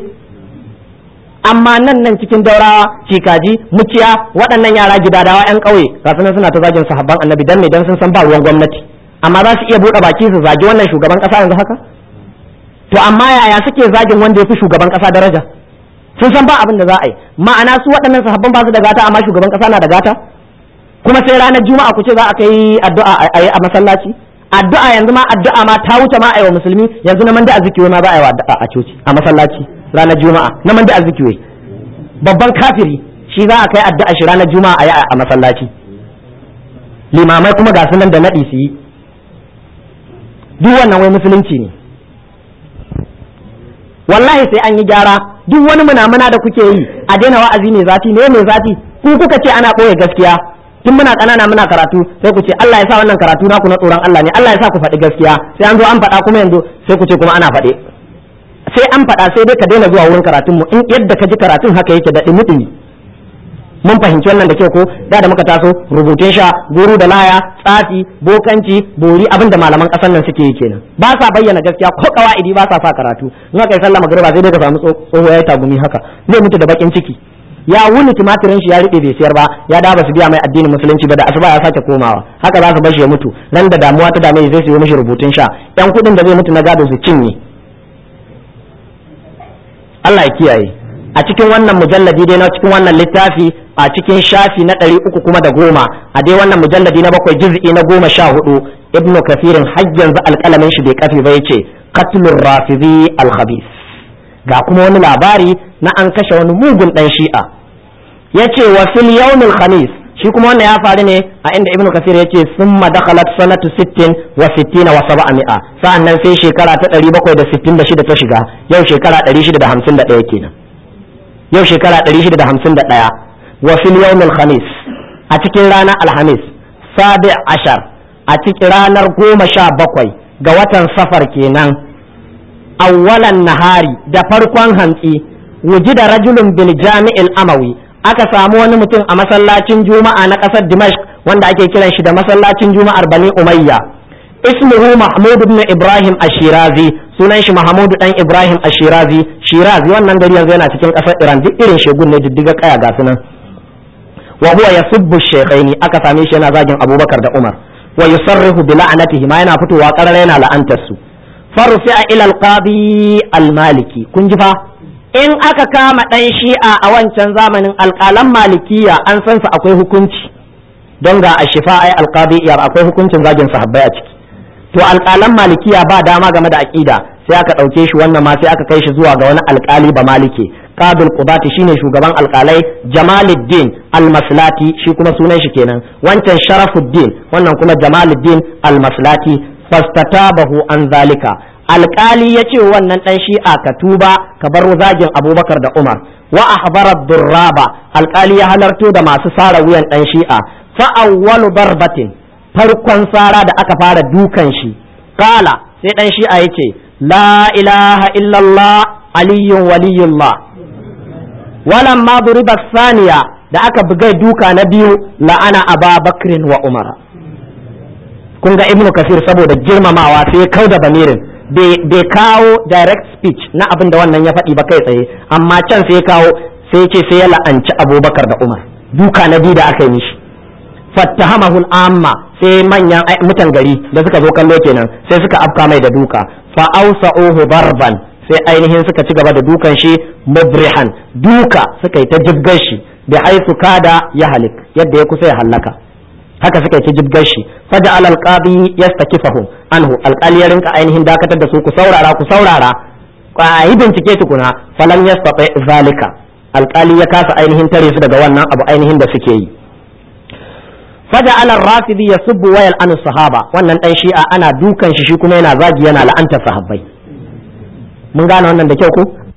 amma nan nan cikin daurawa cikaji muciya waɗannan yara gidadawa yan ƙauye ga sunan suna ta zagin sahabban annabi dan ne dan sun san ba ruwan gwamnati amma za su iya buɗe baki su zagi wannan shugaban ƙasa yanzu haka to amma yaya suke zagin wanda ya fi shugaban ƙasa daraja sun san ba abin da za a yi ma'ana su waɗannan sahabban ba su da gata amma shugaban ƙasa na da gata kuma sai ranar juma'a ku ce za a kai addu'a a masallaci addu'a yanzu ma addu'a ma ta wuce ma a yi wa musulmi yanzu na manda azikiwe ma za a yi wa addu'a a coci a masallaci ranar juma'a na manda azikiwe babban kafiri shi za a kai addu'a shi ranar juma'a a yi a masallaci limamai kuma ga sunan da naɗi su yi duk wannan wai musulunci ne wallahi sai an yi gyara duk wani munamuna da kuke yi a daina wa'azi ne zafi ne mai zafi ku kuka ce ana ɓoye gaskiya tun muna ƙanana muna karatu sai ku ce Allah ya sa wannan karatu naku na tsoron Allah ne Allah ya sa ku faɗi gaskiya sai an zo an faɗa kuma yanzu sai ku ce kuma ana faɗe sai an faɗa sai dai ka daina zuwa wurin karatun mu in yadda ka ji karatun haka yake da ɗumi mun fahimci wannan da kyau ko da da muka taso rubutun sha guru da laya tsafi bokanci bori abin da malaman ƙasar nan suke yi kenan ba sa bayyana gaskiya ko kawaidi ba sa sa karatu in aka yi sallah magriba sai dai ka samu tsoho ya tagumi haka zai mutu da bakin ciki ya wuni tumatirin shi ya riɓe bai siyar ba ya da ba su biya mai addinin musulunci ba da asuba ya sake komawa haka za su bar shi ya mutu nan da damuwa ta dame zai siyo mishi rubutun sha yan kuɗin da zai mutu na gado su cinye Allah ya kiyaye a cikin wannan mujalladi dai na cikin wannan littafi a cikin shafi na ɗari uku kuma da goma a dai wannan mujalladi na bakwai juz'i na goma sha hudu ibnu kafirin har yanzu alƙalamin shi bai kafi ba yace qatlur rafizi al ga kuma wani labari na an kashe wani mugun dan shi'a yace wa fil yawmil khamis shi kuma wannan ya faru ne a inda ibnu kasir yace summa dakhalat sanatu 60 wa 60 wa 700 sa'annan sai shekara ta 766 ta shiga yau shekara 651 kenan yau shekara 651 wa fil yawmil khamis a cikin ranar alhamis sabi ashar a cikin ranar goma sha bakwai ga watan safar kenan awwalan nahari da farkon hantsi wujida rajulun bil jami'il amawi aka samu wani mutum a masallacin juma'a na ƙasar dimashq wanda ake kiran shi da masallacin juma'ar bani umayya ismuhu mahmud ibn ibrahim ashirazi sunan shi Mahamudu dan Ibrahim Ashirazi Shirazi wannan gari yanzu yana cikin kasar Iran duk irin shegun ne diddiga kaya ga sunan wa huwa yasubbu shaykhaini aka same shi yana zagin Abubakar da Umar wa yusarrihu bi la'natihi ma yana fitowa karara yana la'antar su farfi'a ila al-qadi al-maliki kun ji fa in aka kama dan shi'a a wancan zamanin alƙalan malikiya an san su akwai hukunci don ga a shifa ai alqadi akwai hukuncin zagin sahabbai a ciki to alƙalan malikiya ba dama game da aƙida sai aka ɗauke shi wannan ma sai aka kai shi zuwa ga wani alƙali ba malike qadul qudati shine shugaban alƙalai jamaluddin almaslati shi kuma sunan shi kenan wancan sharafuddin wannan kuma jamaluddin almaslati fastatabahu an zalika alƙali ya ce wannan ɗan shi'a ka tuba ka bar zagin abubakar da umar wa ahbara durraba alƙali ya halarto da masu sara wuyan ɗan shi'a fa awwalu darbatin farkon sara da aka fara dukan shi kala sai dan shi'a yace la ilaha illallah aliyyun waliyullah walan ma duriba saniya da aka buga duka na biyu la'ana aba bakrin wa umara kun ga ibnu kasir saboda girmamawa sai ya kauda bamirin bai kawo direct speech na abin da wannan ya faɗi ba kai tsaye amma can sai ya kawo sai ya ce sai ya la'anci abubakar da umar duka na biyu da aka yi mishi fattahamahu amma sai manyan mutan gari da suka zo kallo kenan sai suka afka mai da duka fa awsa'uhu darban sai ainihin suka ci gaba da dukan shi mubrihan duka suka yi ta jibgar shi bi haythu kada ya halik yadda ya kusa ya hallaka haka suka yi ta jibgar shi faja al alqabi yastakifahum anhu alqali ya rinka ainihin dakatar da su ku saurara ku saurara yi bincike tukuna falam yastati zalika alqali ya kasa ainihin tare su daga wannan abu ainihin da suke yi فجعل الرافضي يسب ويلعن الصحابه wannan dan shi'a ana dukan shi shi kuma yana zagi yana la'anta sahabbai mun gane wannan da kyau ko